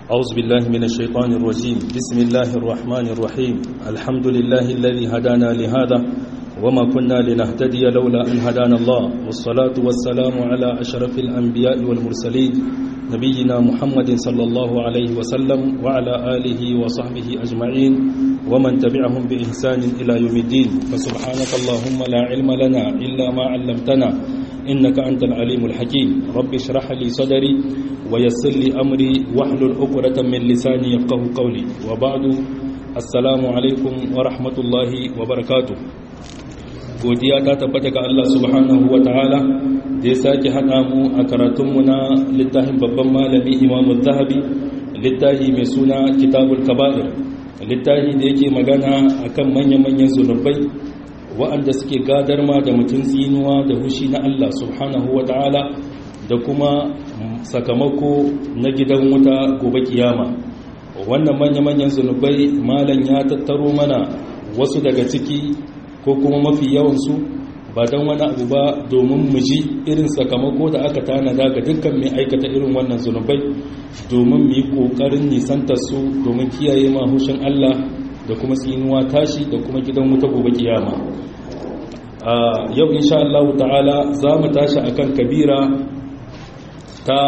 أعوذ بالله من الشيطان الرجيم بسم الله الرحمن الرحيم الحمد لله الذي هدانا لهذا وما كنا لنهتدي لولا أن هدانا الله والصلاة والسلام على أشرف الأنبياء والمرسلين نبينا محمد صلى الله عليه وسلم وعلى آله وصحبه أجمعين ومن تبعهم بإحسان إلى يوم الدين فسبحانك اللهم لا علم لنا إلا ما علمتنا إنك أنت العليم الحكيم رب اشرح لي صدري ويسر لي أمري واحلل عقدة من لساني يفقه قولي وبعد السلام عليكم ورحمة الله وبركاته godiya ta tabbata ga Allah subhanahu wa ta'ala da ya sake haɗa mu a karatunmu na littafin babban malami imamu zahabi littafi mai suna kitabul kaba'ir littafi da yake magana akan manya-manyan zunubai wa'anda suke gadar ma da mutum tsinuwa da hushi na Allah subhanahu wa ta'ala da kuma sakamako na gidan wuta gobe kiyama wannan manya-manyan zunubai malam ya tattaro mana wasu daga ciki ko kuma mafi yawansu ba don wani abu ba domin mu ji irin sakamako da aka tanada ga dukkan mai aikata irin wannan zunubai domin mu yi ƙoƙarin nisantar su domin kiyaye mahushin Allah da kuma tsinuwa tashi da kuma gidan wuta gobe kiyama yau insha Allah ta'ala za mu tashi akan kabira ta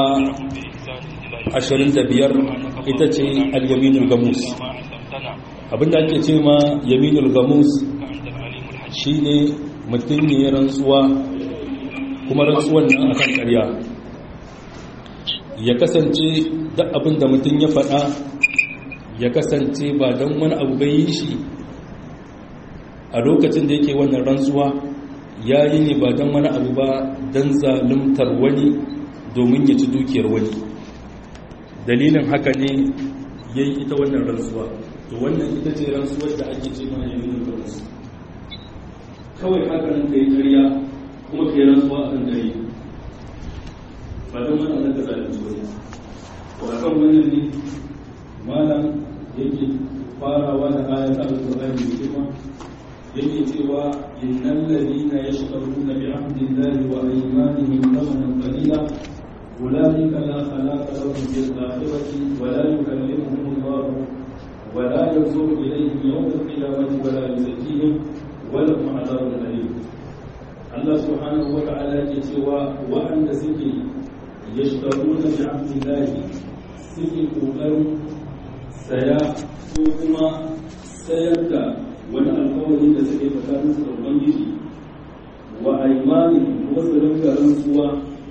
25 ita ce al-yaminul gamus abinda ake ce ma yaminul gamus shine mutum ne rantsuwa kuma rantsuwan nan akan ƙarya ya kasance duk abin da mutum ya faɗa ya kasance ba don wani abu bai yi shi a lokacin da yake wannan rantsuwa ya yi ne ba don wani abu ba don zaluntar wani domin ya ci dukiyar wani dalilin haka ne ya yi ita wannan rantsuwa to wannan ita ce rantsuwar da ake ce ma yamin rantsuwa kawai hakanan ka yi ƙarya kuma ka yi rantsuwa a kan gari ba don wani ana ka zalunci wani to a kan wannan ne malam yake farawa da ayat al-qur'ani mai girma yake cewa innal ladina yashtaruna bi ahdillahi wa aymanihim thamanan qalila ulaika la khalaqa lahum fil akhirati wa la yukallimuhum Allah wa la yanzuru ilayhim yawm al-qiyamati wa la yuzakkihim ولهم عذاب أليم الله سبحانه وتعالى يتوى وأن سكي يشترون بعبد الله سكي قوقر سيا سوكما سيبدا wani alkawari da suke tsakanin su da ubangiji wa aimanin wasu rinka rantsuwa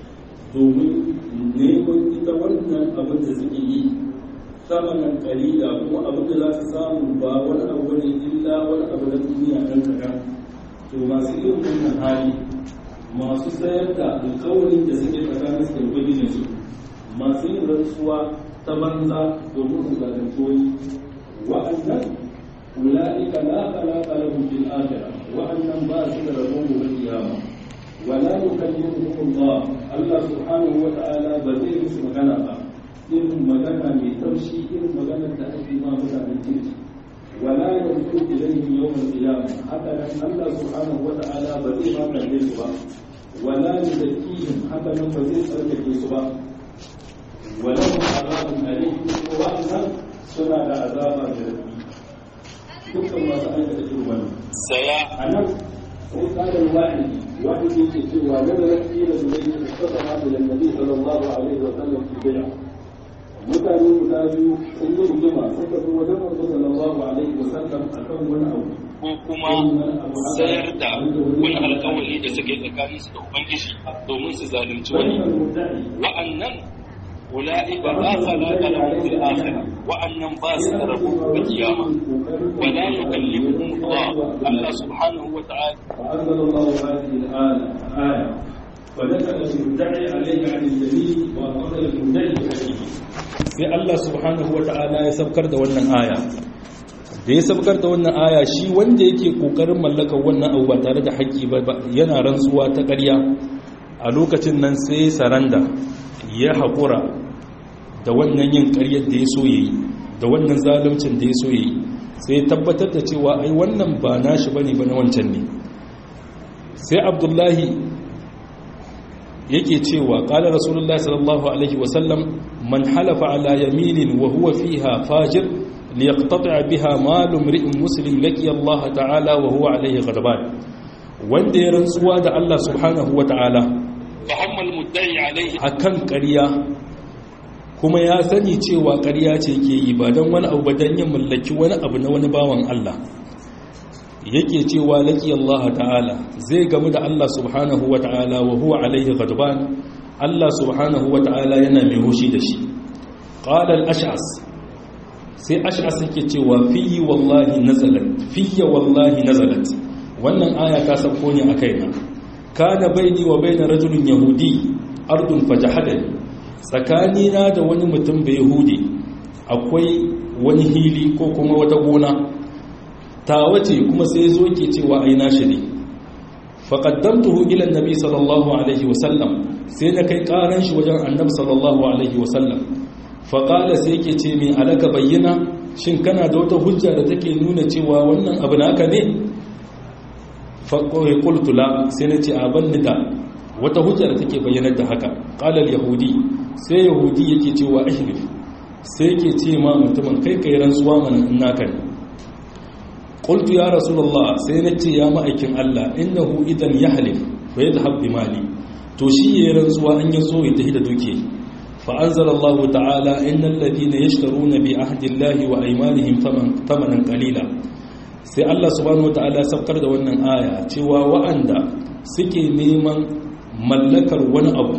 domin neman ita wannan abin da suke yi samanan kalila kuma abin da za su samu ba wani abu ne illa wani abu na duniya ɗan kaɗan to masu irin wannan hali masu sayar da alkawarin da suke tsakanin su da ubangijin su masu yin rantsuwa ta banza domin su zalunci wani wa'annan ula'ika la khalaqa lahum fil akhirah wa'annan ba su da rabon gobe kiyama wala yukallimuhum Allah Allah subhanahu wa ta'ala ba zai musu magana ba irin magana mai taushi irin maganar da ake ma mutanen kirki wala yanzu ilayhim yawm al-qiyamah haka nan Allah subhanahu wa ta'ala ba zai ma kalle su ba wala yuzakkihim haka nan ba zai tsarkake su ba wala hum azabun alim ko wa'annan suna da azaba da rabbi dukkan masu aikata irin wannan saya anan sai kalan wa'idi wa'idi yake cewa nazarin kila zuwa da sallama da annabi sallallahu alaihi wa sallam fi bid'ah mutane guda biyu sun yi rigima suka zo wajen manzo sallallahu alaihi wasallam akan wani abu ko kuma sayar da wani alkawari da suke tsakanin su da ubangiji domin su zalunci wani wa'annan ula'ika la khalaqa lahum fil akhirah wa'annan ba su da rabu ga kiyama wa la yukallimuhum Allah Allah subhanahu wa ta'ala فأنزل الله هذه الآية فذكر المدعي عليه عن الجميل وأخذ المدعي عليه sai Allah subhanahu wata'ala ya sabkar da wannan aya da ya sabkar da wannan aya shi wanda yake kokarin mallakar wannan abu ba tare da haƙƙi ba yana rantsuwa ta ƙarya a lokacin nan sai saranda ya haƙura da wannan yin ƙaryar da ya so yayi da wannan zaluncin da ya so yayi sai ya tabbatar da cewa ai wannan ba nashi bane ba na wancan ne sai abdullahi yake cewa qala rasulullahi sallallahu alaihi wasallam man halafa ala yaminin wa huwa fiha fajir liyaqtata biha malu imri'in muslim laki Allah ta'ala wa huwa alayhi ghadban wanda ya rantsuwa da Allah subhanahu wa ta'ala fa hamma al-mudda'i alayhi akan ƙarya kuma ya sani cewa ƙarya ce ke yi ba don wani abu ba don yin mallaki wani abu na wani bawan Allah yake cewa laki Allah ta'ala zai gamu da Allah subhanahu wa ta'ala wa huwa alaihi ghadban Allah subhanahu wa ta'ala yana mai hushi da shi qala al-ash'as sai ash'as yake cewa fi wallahi nazalat fi wallahi nazalat wannan aya ta sauko ne a kaina kana baini wa baina rajulin yahudi ardun fajahadani tsakanina da wani mutum bai yahudi akwai wani hili ko kuma wata gona ta wace kuma sai zo ke cewa ai nashi ne faqaddamtuhu ila annabi sallallahu alaihi wasallam sai na kai karan shi wajen annabi sallallahu alaihi wasallam faqala sai yake ce min alaka bayyana shin kana da wata hujja da take nuna cewa wannan abu naka ne faqala qultu la sai na ce abanni da wata hujja da take bayyanar da haka qala yahudi sai yahudi yake cewa ahlif sai yake ce ma mutumin kai kai rantsuwa mana in naka ne qultu ya rasulullah sai nace ya ma'aikin Allah innahu idan yahlif fa yadhhab bi mali to shi yayin rantsuwa an yazo ya tafi da duke fa anzalallahu ta'ala innal ladina yashtaruna bi ahdi llahi wa aymanihim thamanan qalila sai Allah subhanahu wataala saukar da wannan aya cewa wa'anda suke neman mallakar wani abu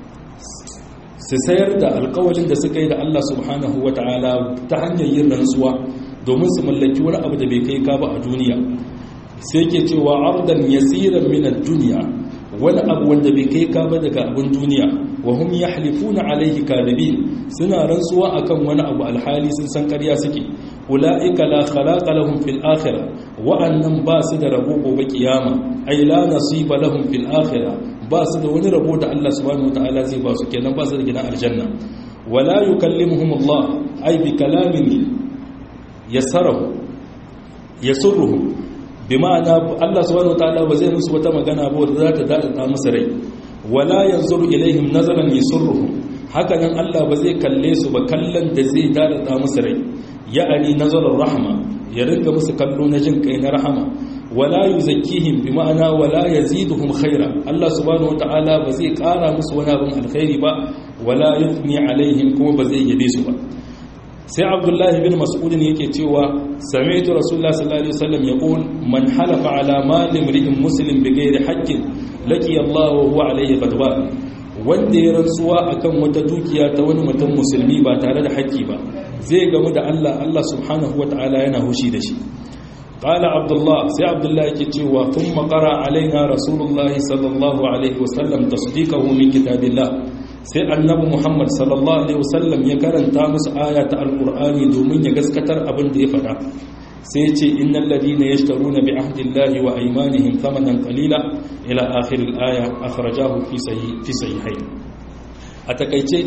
su sayar da alkawalin da suka yi da Allah subhanahu wa ta'ala ta hanyar yin rantsuwa domin su mallaki wani abu da bai kai ka ba a duniya sai ke cewa ardan yasiran min ad-dunya wani abu wanda bai kai ka ba daga abin duniya wa hum yahlifuna alayhi kadibin suna rantsuwa akan wani abu alhali sun san ƙarya suke ulaika la khalaqa lahum fil akhirah wa'annan ba su da rabo gobe kiyama ay la nasiba lahum fil akhirah ba su da wani rabo da Allah subhanahu wataala zai ba su kenan ba su da gidan aljanna wala yukallimuhum Allah ay bi kalamin yasarahu yasurruhum bima'ana Allah subhanahu wataala ba zai musu wata magana ba wanda za ta dada musu rai wala yanzuru ilaihim nazaran yasurruhum haka nan Allah ba zai kalle su ba kallon da zai dada musu rai ya'ani nazarar rahma ya ringa musu kallo na jin kai na rahama wala yuzakkihim bi ma'ana wala yaziduhum khaira Allah subhanahu wata'ala ba zai kara musu wani abin alkhairi ba wala yuthni alaihim kuma ba zai yabe su ba sai Abdullahi bin Mas'ud yake cewa sami'tu Rasulullah sallallahu alaihi wasallam yaqul man halafa ala mali imri'in muslim bighairi haqqin laki Allah wa huwa alaihi ghadban wanda ya rantsuwa akan wata dukiya ta wani mutum musulmi ba tare da haƙƙi ba zai gamu da Allah Allah subhanahu wata'ala yana hushi da shi قال عبد الله سي عبد الله كتوا ثم قرأ علينا رسول الله صلى الله عليه وسلم تصديقه من كتاب الله سي النبي محمد صلى الله عليه وسلم يكرن تامس آية القرآن دومين يغسكتر أبن دي فدا سيتي إن الذين يشترون بعهد الله وأيمانهم ثمنا قليلا إلى آخر الآية أخرجاه في صحيح في صحيحين أتكيتي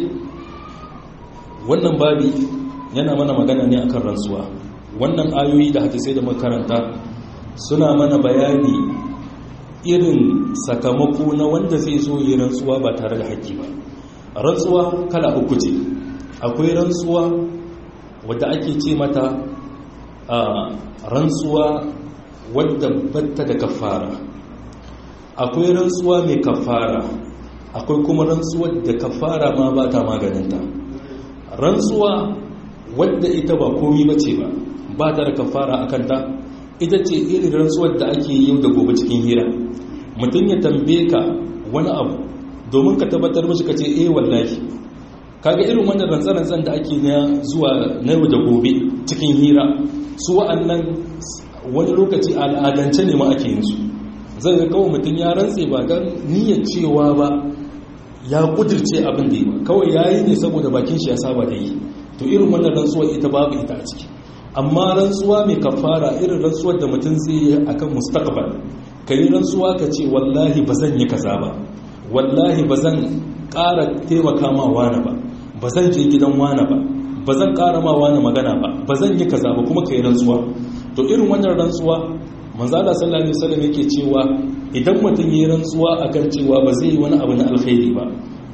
wannan babi yana mana magana ne akan rantsuwa wannan ayoyi da hadisai da makaranta suna mana bayani irin sakamako na wanda zai zo yi rantsuwa ba tare da haƙƙi ba rantsuwa kala uku ce akwai rantsuwa wadda ake ce mata a rantsuwa wadda batta da kafara akwai rantsuwa mai kafara akwai kuma rantsuwa da kafara ma ba ta maganinta rantsuwa wadda ita ba komi ba ce ba ba ta da kafara a kanta ita ce irin rantsuwar da ake yi da gobe cikin hira mutum ya tambaye ka wani abu domin ka tabbatar mashi ka ce eh wallahi kaga irin wannan rantsarantsan da ake na zuwa na yau da gobe cikin hira su wa'annan wani lokaci al'adance ne ma ake yin su zai ga kawai mutum ya rantse ba don niyyar cewa ba ya kudirce abin da yi ba kawai ya yi ne saboda bakin shi ya saba da yi to irin wannan rantsuwar ita babu ita a ciki amma rantsuwa mai kafara irin rantsuwar da mutum zai yi akan mustaqbal ka yi rantsuwa ka ce wallahi ba zan yi kaza ba wallahi ba zan ƙara taimaka ma wani ba ba zan je gidan wani ba ba zan ƙara ma wani magana ba ba zan yi kaza ba kuma ka yi rantsuwa to irin wannan rantsuwa manzala sallallahu alaihi wasallam yake cewa idan mutum yi rantsuwa akan cewa ba zai yi wani abu na alkhairi ba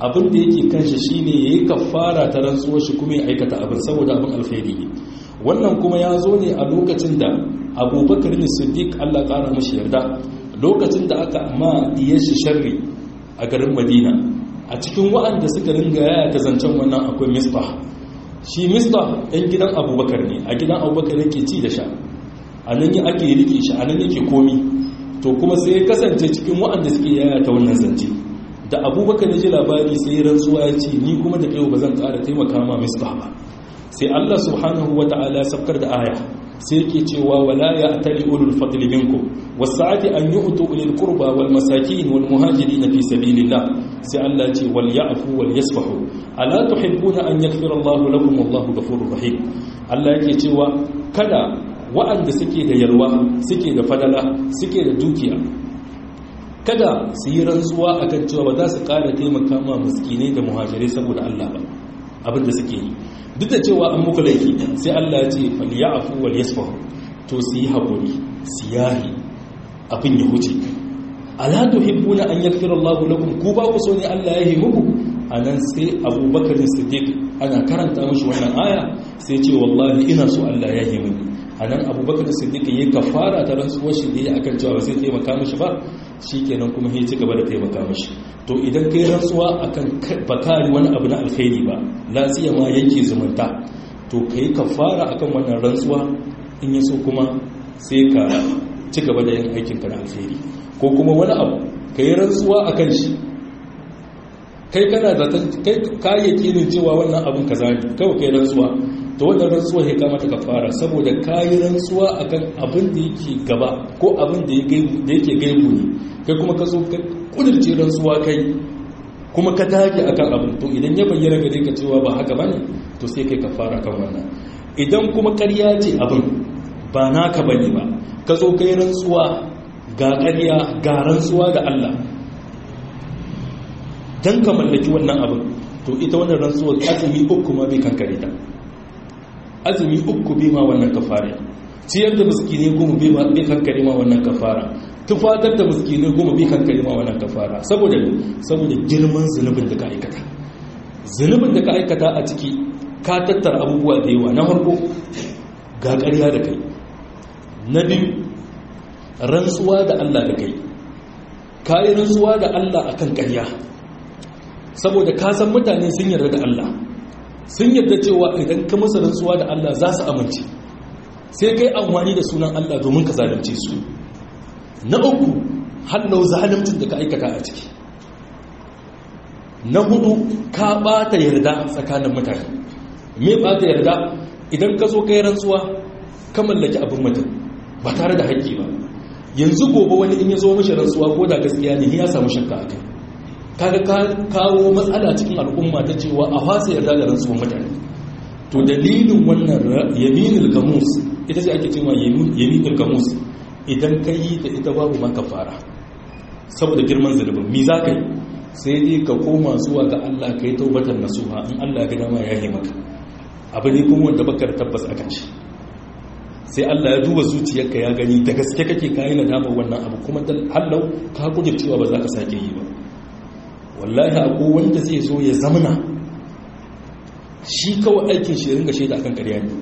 abin da yake kanshi shine yayi kafara ta rantsuwar shi kuma ya aikata abin saboda abin alkhairi ne wannan kuma ya zo ne a lokacin da abubakar ne siddiq Allah ƙara mashi yarda lokacin da aka ma diyar shi sharri a garin madina a cikin wa'anda suka ringa yaya ta zancen wannan akwai misbah shi misbah ɗan gidan abubakar ne a gidan abubakar yake ci da sha a nan yi ake rike shi a nan yake komi to kuma sai ya kasance cikin wa'anda suke yaya ta wannan zance da abubakar ya ji labari sai rantsuwa ya ce ni kuma da kai ba zan ƙara taimaka ma misbah ba sai Allah subhanahu wa ta'ala ya sabkar da aya sai yake cewa wala ya atali ulul fadli minkum wasa'ati an yu'tu ulil qurba wal masakin wal muhajirin fi sabilillah sai Allah ce wal ya'fu wal yasfahu ala tuhibbuna an yaghfira Allah lakum wallahu ghafurur rahim Allah yake cewa kada wa'anda suke da yalwa suke da fadala suke da dukiya kada su yi rantsuwa akan cewa ba za su ƙara taimaka ma miskinai da muhajirai saboda Allah ba abinda suke yi duk da cewa an muku laifi sai Allah ya ce falyafu wal yasfahu to su yi hakuri su yahi abin ya huce ala tuhibbuna an yaghfira Allah lakum ku ba ku so ne Allah ya yi muku anan sai Abubakar Siddiq ana karanta mishi wannan aya sai ce wallahi ina so Allah ya yi mini anan Abubakar Siddiq yayi kafara ta rantsuwar shi da akan cewa ba zai taimaka mishi ba shikenan kuma ya ci gaba da taimaka mishi to idan kai rantsuwa akan bakari wani abu na alkhairi ba lafiya ma yanke zumunta to kai kafara akan wannan rantsuwa in ya so kuma sai ka ci gaba da yin aikin ka na alkhairi ko kuma wani abu kai rantsuwa akan shi kai kana zaton kai ka yakinin cewa wannan abin kaza ne kawai kai rantsuwa to wannan rantsuwa ya kamata kafara saboda kayi rantsuwa akan abin da yake gaba ko abin da yake gaibu ne kai kuma ka zo ka kudurce rantsuwa kai kuma ka dage akan abin to idan ya bayyana gare ka cewa ba haka bane to sai kai kafara kan wannan idan kuma ƙarya ce abin ba naka bane ba ka zo kai rantsuwa ga ƙarya ga rantsuwa da Allah dan ka mallaki wannan abin to ita wannan rantsuwa azumi uku ma bai kankare ta azumi uku bai ma wannan kafara ciyar da miskine goma bai kankare ma wannan kafara tufatar da miskinai goma bi kan kalima wannan kafara saboda saboda girman zunubin da ka aikata zunubin da ka aikata a ciki ka tattara abubuwa da yawa na farko ga ƙarya da kai na biyu rantsuwa da Allah da kai ka yi rantsuwa da Allah akan ƙarya saboda ka san mutane sun yarda da Allah sun yarda cewa idan ka musu rantsuwa da Allah za su amince sai kai amfani da sunan Allah domin ka zalunce su na uku hallau zalimcin da ka aikata a ciki na hudu ka bata yarda tsakanin mutane me bata yarda idan ka zo kai rantsuwa ka mallaki abin mutum ba tare da haƙƙi ba yanzu gobe wani in ya zo mashi rantsuwa ko da gaskiya ne ya samu shakka a kai kaga ka kawo matsala cikin al'umma ta cewa a fasa yarda da rantsuwan mutane to dalilin wannan yaminul gamus ita ce ake cewa yaminul gamus idan ka yi ta ita babu maka fara saboda girman zunubin mi za ka yi sai dai ka koma zuwa ga Allah ka yi taubatar nasuha in Allah ga dama ya yi maka abu ne kuma wanda baka da tabbas akan shi sai Allah ya duba zuciyarka ya gani da gaske kake kayi nadama wannan abu kuma hallau ka kuje cewa ba za ka sake yi ba wallahi akwai wanda zai zo ya zamana shi kawai aikin shi ringa shaida akan ƙarya ne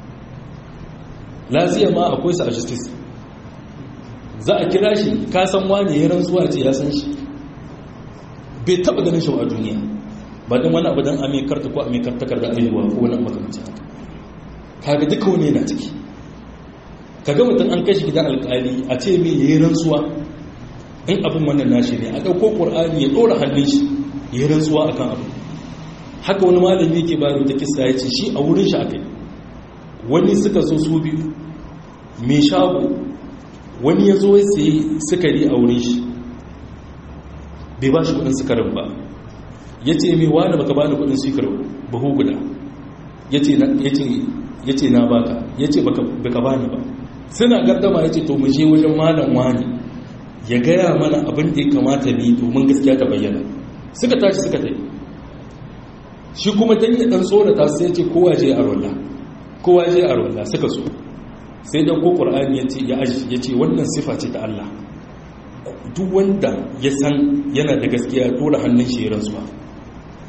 laziya ma akwai sa a justice za a kira shi kasan wani ya rantsuwa ce ya san shi bai taba ganin shi a duniya ba don wani abu don amikarta ko amikartakar da aihuwa ko wani makamancin haka kaga duka wani yana ciki kaga mutum an kashi gidan alkali a ce mai ya yi rantsuwa in abin wannan nashi ne a ɗauko ƙur'ani ya ɗora hannun shi ya yi rantsuwa a kan abu haka wani malami yake bayar da kisa ya ce shi a wurin shi aka yi wani suka zo su biyu mai shago wani ya zo sai sukari a wurin shi bai ba shi kudin sukarin ba ya ce mai wani baka bani kudin sukarin bahu guda ya ce na baka ya ce baka bani ba suna gardama ya ce to mu je wajen malam wani ya gaya mana abin da ya kamata ni domin gaskiya ta bayyana suka tashi suka tai shi kuma dan ya dan tsorata sai ya ce kowa je a rolla kowa je a rolla suka so sai dan ko qur'ani yace ya aji yace wannan sifa ce ta Allah duk wanda ya san yana da gaskiya dole hannun shi rantsuwa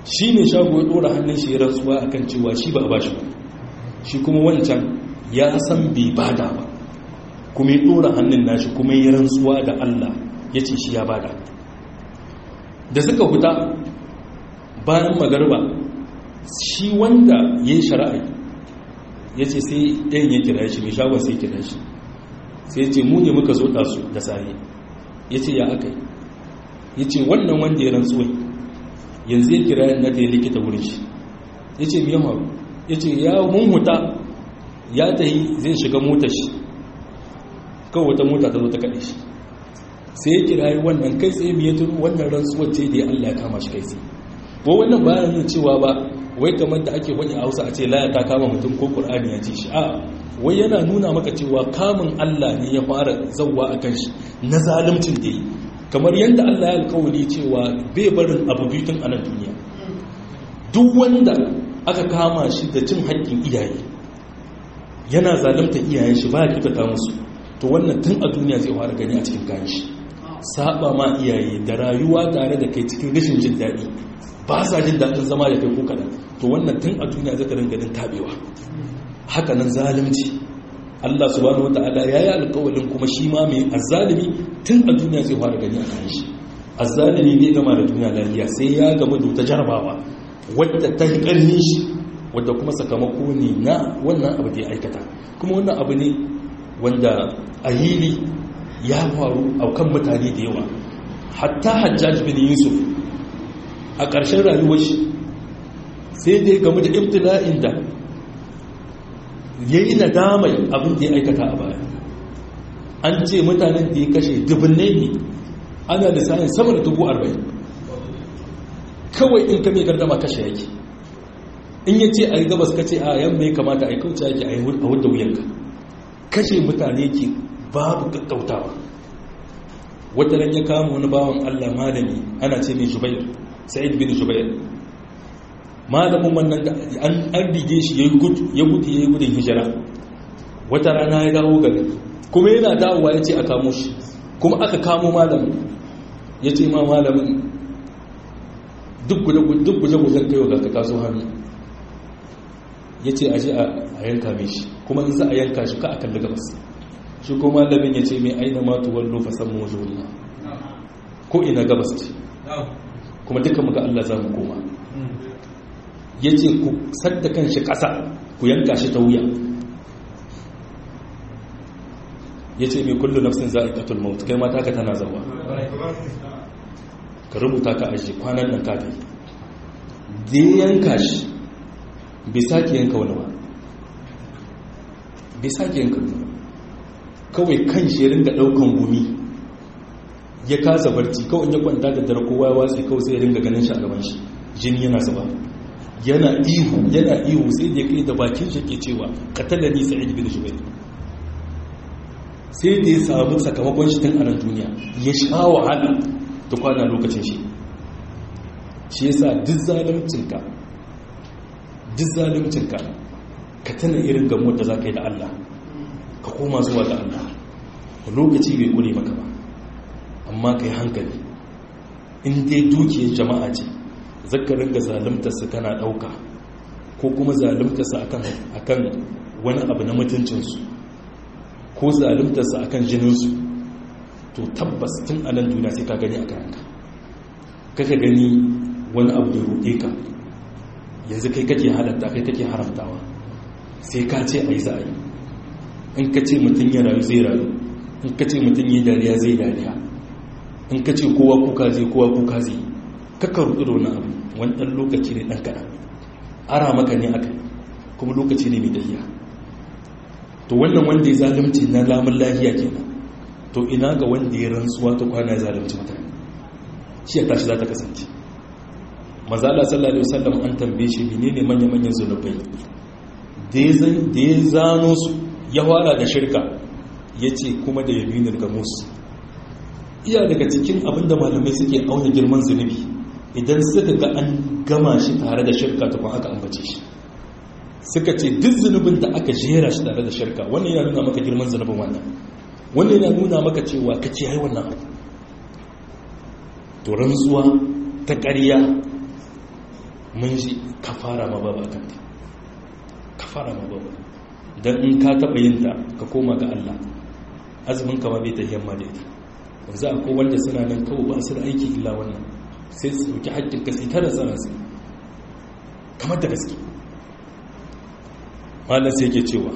shi ne shago ya ɗora hannun shi ya rantsuwa akan cewa shi ba a bashi ba shi kuma wancan ya san bai bada ba kuma ya ɗora hannun nashi kuma ya rantsuwa da Allah ya ce shi ya bada da suka fita bayan magarba shi wanda ya yi shari'a ya ce sai ɗayan ya kira shi mai shagon sai kira shi sai ce mu ne muka zo ɗasu da sare ya ce ya aka yi ya ce wannan wanda ya rantsuwa yanzu ya kira yana ta yi likita wurin shi ya ce miyan maru ya ce ya mun huta ya ta yi zai shiga motar shi kawai wata mota ta zo ta kaɗe shi sai ya kira yi wannan kai tsaye mai tun wannan rantsuwar ce da ya allah ya kama shi kai tsaye ko wannan bayan nuna cewa ba wai kamar da ake wani a hausa a ce laya ta kama mutum ko ƙur'ani ya ce shi a wai yana nuna maka cewa kamun allah ne ya fara zauwa a kan shi na zalimcin da yi kamar yadda allah ya alkawali cewa bai barin abu biyu tun a nan duniya duk wanda aka kama shi da cin haƙƙin iyaye yana zalimta iyayen shi ba ya kyautata musu to wannan tun a duniya zai fara gani a cikin kayan shi saba ma iyaye da rayuwa tare da kai cikin rashin jin daɗi ba sa jin daɗin zama da kai ko kaɗan to wannan tun a duniya zaka ringa ganin tabewa haka nan zalunci Allah subhanahu wata'ala ya yi alƙawalin kuma shi ma mai azzalimi tun a duniya zai fara gani a kan shi azzalimi bai gama da duniya lafiya sai ya gama da wata jarabawa wadda ta yi ƙarfin shi wadda kuma sakamako ne na wannan abu da ya aikata kuma wannan abu ne wanda a hili ya faru a kan mutane da yawa hatta hajjaj bin yusuf a ƙarshen rayuwar shi sai da ya gamu da ibtila'in da ya yi nadamai abin da ya aikata a baya an ce mutanen da ya kashe dubbinai ne ana da sa'in sama da dubu arba'in kawai in ka mai gardama kashe yake in ya ce a yi gabas ka ce a yamma ya kamata a yi kauce yake a yi wadda wuyanka kashe mutane ke babu gaggautawa wata ran ya kama wani bawan Allah malami ana ce mai jubair sa'id bin jubair malamin wannan da an rige shi ya gudu ya gudu ya yi gudun hijira wata rana ya dawo gari kuma yana dawowa ya ce a kamo shi kuma aka kamo malamin ya ce ma malamin duk guje-gujen kai ga ka kaso hannu ya ce aje a yanka mai shi kuma in za a yanka shi ka a kalli gabas shi ko malamin ya ce mai aina matu wallo fasan mawajoniya ko ina gabas ce kuma duka muka Allah za mu koma ya ce ku sadda kan shi ƙasa ku yanka shi ta wuya ya ce mai kullu nafsin za a ƙatul mawut kai mata ka tana zawa ka rubuta ka aji kwanan nan kafin da ya yanka shi bai sake yanka wani ba bai sake yanka wani ba kawai kan shi ya ringa ɗaukan gumi ya kasa barci kawai ya kwanta da dare kowa ya watsi kawai sai ya ringa ganin shi a gaban shi jini yana zuba yana ihu yana ihu sai da kai da bakin shi ke cewa katala ni sa'id bin jubair sai da ya samu sakamakon shi tun a nan duniya ya sha wahala da kwana lokacin shi shi yasa duk zalimcinka duk zalimcinka ka tana irin gamuwar da za ka yi da Allah ka koma zuwa da Allah lokaci bai kure maka ba amma ka yi hankali in dai dukiyar jama'a ce zaka ringa zalimtarsa kana ɗauka ko kuma zalimtarsa akan wani abu na mutuncinsu ko zalimtarsa akan jininsu to tabbas tun a nan duniya sai ka gani a kanka kaka gani wani abu da roƙe ka yanzu kai kake halatta kai kake haramtawa sai ka ce a yi za a yi in ka ce mutum ya rayu zai rayu in ka ce mutum yi dariya zai dariya in ka ce kowa kuka zai kowa kuka zai kaka rudu da wani abu wani ɗan lokaci ne ɗan kaɗan ara maka ne aka kuma lokaci ne mai dahiya to wannan wanda ya zalunci na lamun lahiya kenan to ina ga wanda ya rantsuwa ta kwana ya zalunci mutane shi ya tashi za ta kasance mazala sallallahu alaihi wasallam an tambaye shi menene manya-manyan zunubai da ya zano su ya fara da shirka ya ce kuma da yaminin gamus iya daga cikin abinda malamai suke auna girman zunubi idan suka ga an gama shi tare da shirka tukun aka ambace shi suka ce duk zunubin da aka jera shi tare da shirka wannan yana nuna maka girman zunubin wannan wannan yana nuna maka cewa ka ce hai wannan abu to rantsuwa ta ƙarya mun ji kafara ma babu akan ta kafara ma babu dan in ka taba yin ta ka koma ga Allah azumin ka ma bai tahiyyar ma da ita yanzu akwai wanda suna nan kawai ba su da aiki illa wannan sai su dauki haƙƙin ka sai tara tsara su kamar da gaske malam sai yake cewa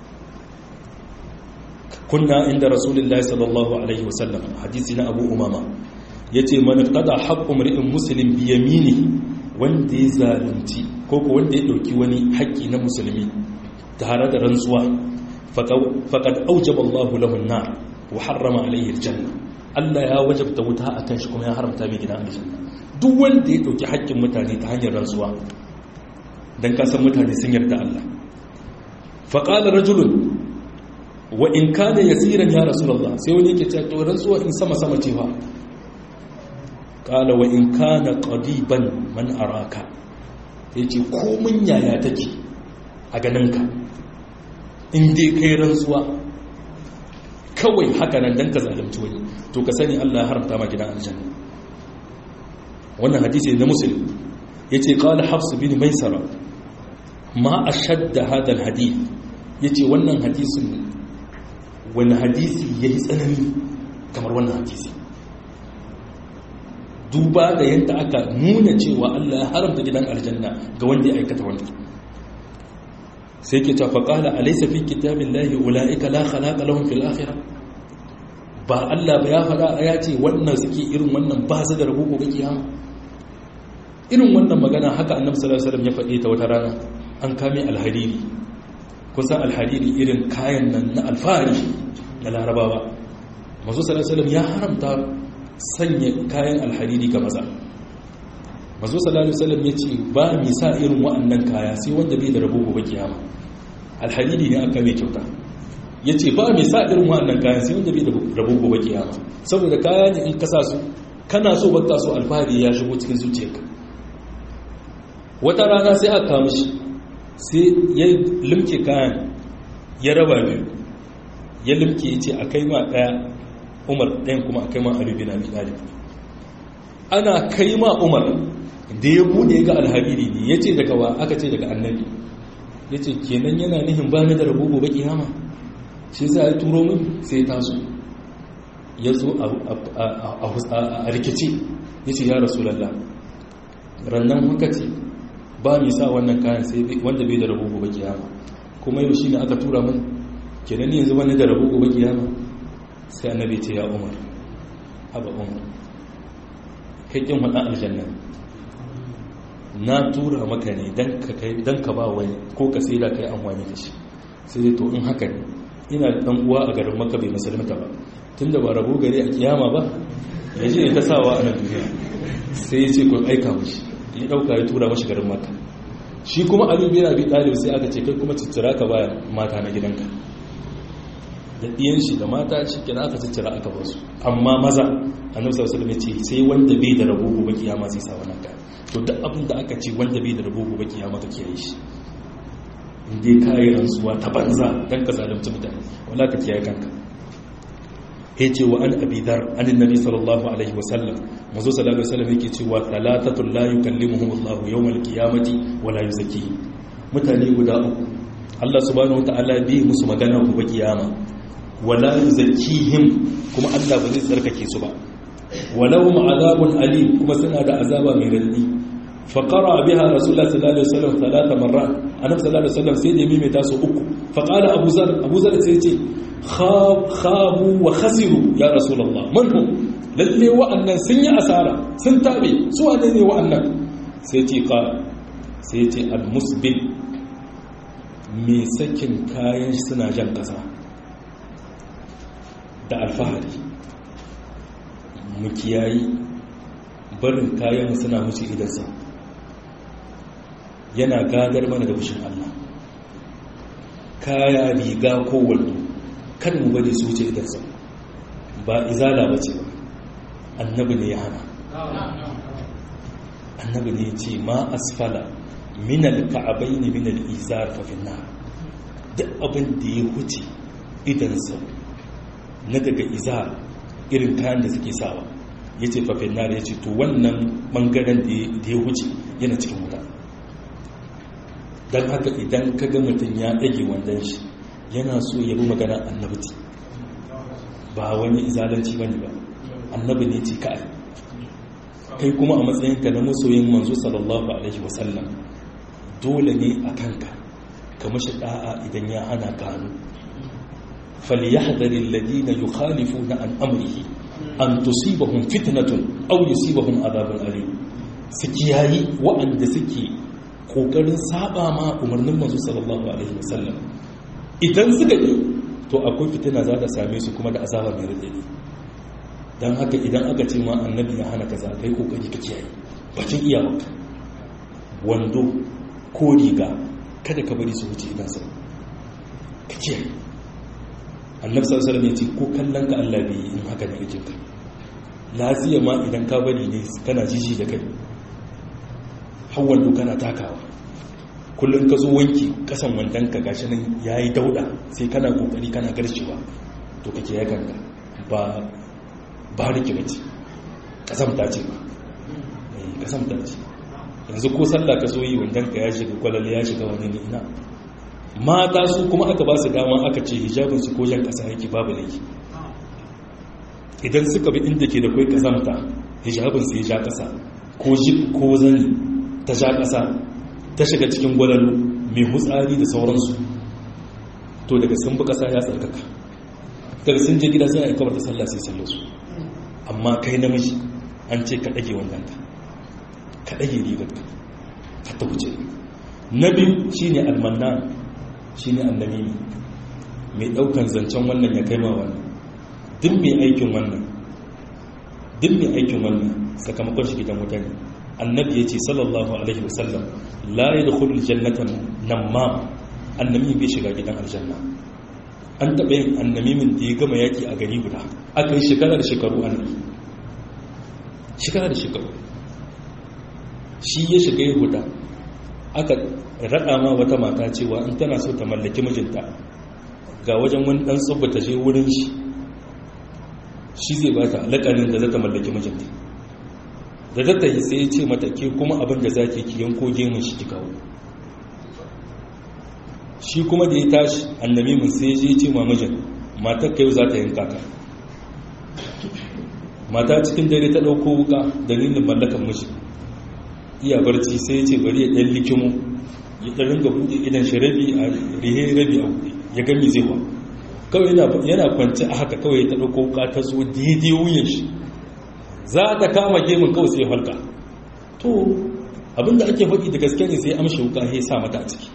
kunna inda rasulullahi sallallahu alaihi wasallam hadisi na abu umama yace man qada haqqu mar'in muslim bi yamini wanda ya zalunci ko ko wanda ya dauki wani haƙƙi na musulmi tare da rantsuwa faqad awjaba Allahu lahu an-nar wa harrama alayhi al-janna Allah ya wajabta wuta akan shi kuma ya haramta mai gidan aljanna duk wanda ya dauki haƙƙin mutane ta hanyar rantsuwa dan kasan mutane sun yarda Allah faqala rajulun wa in kana yasiran ya rasulullah sai wani yake cewa to rantsuwa in sama sama ce fa qala wa in kana qadiban man araka yace ko mun yaya take a ganinka in dai kai rantsuwa kawai haka nan dan ka zalunci wani to ka sani Allah ya haramta ma gidan aljanna wannan hadisi na muslim yace qala hafs bin maisara ma ashadda hadha alhadith yace wannan hadisin wani hadisi ya yi tsanani kamar wannan hadisi duba da yadda aka nuna cewa Allah ya haramta gidan aljanna ga wanda ya aikata wanda sai ke tafa kala alaisa fi kitabin lahi ula'ika la khalaqa lahum fil akhirah ba Allah ba ya faɗa ya ce wannan suke irin wannan ba su da rabo gobe kiyama irin wannan magana haka annabi sallallahu alaihi wasallam ya faɗe ta wata rana an kame alhariri kusan alhariri irin kayan nan na alfahari na larabawa masu salasalam ya haramta sanya kayan alhariri ga maza masu salasalam ya ce ba mi sa irin wa'annan kaya sai wanda bai da rabo gobe kiyama alhariri ne aka mai kyauta ya ce ba mi sa irin wa'annan kayan sai wanda bai da rabo gobe kiyama saboda kaya ne in kasa su kana so baka so alfahari ya shigo cikin zuciyarka wata rana sai aka kama shi sai ya limke kayan ya raba biyu ya limke ya ce a kai ma ɗaya umar ɗayan kuma a kai ma alubi na ɗalib ana kai ma umar da ya buɗe ga alhabiri ne ya ce daga wa aka ce daga annabi ya ce kenan yana nihin ba ni da rabu gobe kiyama shi za a turo min sai taso ya zo a rikici ya ce ya rasu lalla rannan haka ce ba mi sa wannan kayan sai wanda bai da rabu gobe kiyama kuma yau shine aka tura min kenan yanzu wani da rabu gobe kiyama sai annabi ce ya umar haba umar kai kin wannan aljanna na tura maka ne dan ka kai dan ka ba wani ko ka sai da kai amfani da shi sai dai to in haka ne ina da dan uwa a garin makka bai musulunta ba tunda ba rabu gari a kiyama ba yaje ne ta sawa a nan duniya sai ya ce ku aika mishi ya dauka ya tura mashi garin maka shi kuma abin yana bi ɗalib sai aka ce kai kuma ciccira ka baya mata na gidanka da ɗiyan shi da mata shi kina aka ciccira aka basu amma maza annabi sallallahu alaihi ce sai wanda bai da rabo gobe kiyama sai sa wannan ka to duk abin da aka ce wanda bai da rabo gobe kiyama ka kiyaye shi in dai kai rantsuwa ta banza dan ka zalunci mutane wala ka kiyaye kanka yace wa an abi dhar an annabi sallallahu alaihi wasallam mazo sallallahu alaihi wasallam yake cewa thalathatul la yukallimuhum Allah yawmal qiyamati wa la yuzakkihim mutane guda uku Allah subhanahu wataala bi musu magana gobe kiyama wa la yuzakkihim kuma Allah ba zai tsarkake su ba walahum azabun alim kuma suna da azaba mai radadi fa qara biha rasulullah sallallahu alaihi wasallam thalatha marrat annabi sallallahu alaihi wasallam sai da mai taso uku fa qala abu zar abu zar sai ce khabu wa khasiru ya rasulullah man hum lalle wa'annan sun yi asara sun tabe su wane ne wa'annan sai ce ka sai ce al-musbil mai sakin kayan suna jan kasa da alfahari mu kiyayi barin kayan suna wuce idansa yana gadar mana da fushin Allah kaya riga ko wando kan mu bari su wuce idansa ba izala ba ce annabi ne ya hana annabi ne ya ce ma asfala minal ka'abai ne minal izar fafin na duk abin da ya wuce idansa na daga izar irin kayan da suke sawa ya ce fafin na ya ce to wannan bangaren da ya wuce yana cikin wuta don haka idan ka ga mutum ya ɗage wandon shi yana so ya bi magana annabti ba wani izalanci bane ba annabi ne ce kai kai kuma a matsayinka na masoyin manzo sallallahu alaihi wasallam dole ne a kanka ka mashi da'a idan ya hana ka hannu falyahdharil ladina yukhalifuna an amrihi an tusibahum fitnatun aw yusibahum adhabun alim su kiyayi wa'anda suke kokarin saba ma umarnin manzo sallallahu alaihi wasallam idan suka yi to akwai fitina za ta same su kuma da azaba mai radadi dan haka idan aka ce ma annabi ya hana kaza kai kokari ka kiyaye bakin iyawarka wando ko riga kada ka bari su wuce idan sa ka kiyaye annabi sallallahu alaihi wasallam ya ce ko kallon ka Allah bai in haka ne yake ka lafiya ma idan ka bari ne kana jiji da kai hawan kana takawa kullum ka zo wanki kasan wandan ka gashi nan yayi dauda sai kana kokari kana garcewa to kake ya ganga ba ba rike bace kasamta ce ba eh kasamta ce yanzu ko sallah ka zo yi wandan ka ya shiga kwalalle ya shiga wani ne ina mata su kuma aka ba su dama aka ce hijabin su ko jan kasa yake babu laifi idan suka bi inda ke da kai kazamta hijabin su ya ja kasa ko jib ko zani ta ja kasa ta shiga cikin gwalalu mai hutsari da sauransu to daga sun bi kasa ya tsarkaka daga sun je gida sai a yi kawar da sallah sai sallar su amma kai namiji an ce ka ɗage wannan ka ka ɗage rigar ka ka ta wuce na biyu shine almanna shine annamimi mai ɗaukan zancen wannan ya kai ma wannan duk mai aikin wannan duk mai aikin wannan sakamakon shi gidan wuta ne annabi ya ce sallallahu alaihi wasallam la ya da kudu jannatan nan ma annami bai shiga gidan aljanna an taɓa yin annamimin da ya gama yaƙi a gari guda aka yi shekara da shekaru annabi shekara da shekaru shi ya shiga ya huta aka raɗa ma wata mata cewa in tana so ta mallaki mijinta ga wajen wani ɗan tsubba ta je wurin shi shi zai ba ta alaƙarin da za ta mallaki mijinta da zata yi sai ce mata ke kuma abin da za ke ki yanko gemun shi ki kawo shi kuma da ya tashi annabi mun sai je ce ma mijin matar ka yau za ta yanka ka mata cikin dare ta ɗauko wuka dalilin mallakan miji iya barci sai ya ce bari ya ɗan likimu ya ɗan ringa buɗe idan shi rabi a rihe rabi a buɗe ya gami zai wa kawai yana kwanci a haka kawai ta ɗauko wuka ta zo daidai wuyan shi za ta kama gemun kawai sai halka to abinda ake faɗi da gaske ne sai amshi wuka ya sa mata a ciki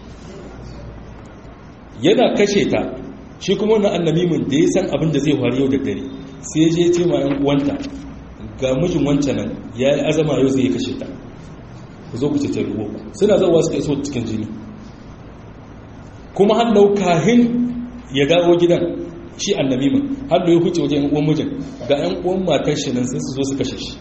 yana kashe ta shi kuma wannan annabimin da ya san abin da zai faru yau da dare sai ya je ce ma yan uwanta ga mijin wancan nan ya yi azama yau zai kashe ta ku zo ku ce ruwa suna zawa suka iso cikin jini kuma hallau kahin ya dawo gidan shi annabimin hallau ya huce wajen yan uwan mijin ga yan uwan matar shi nan sai su zo su kashe shi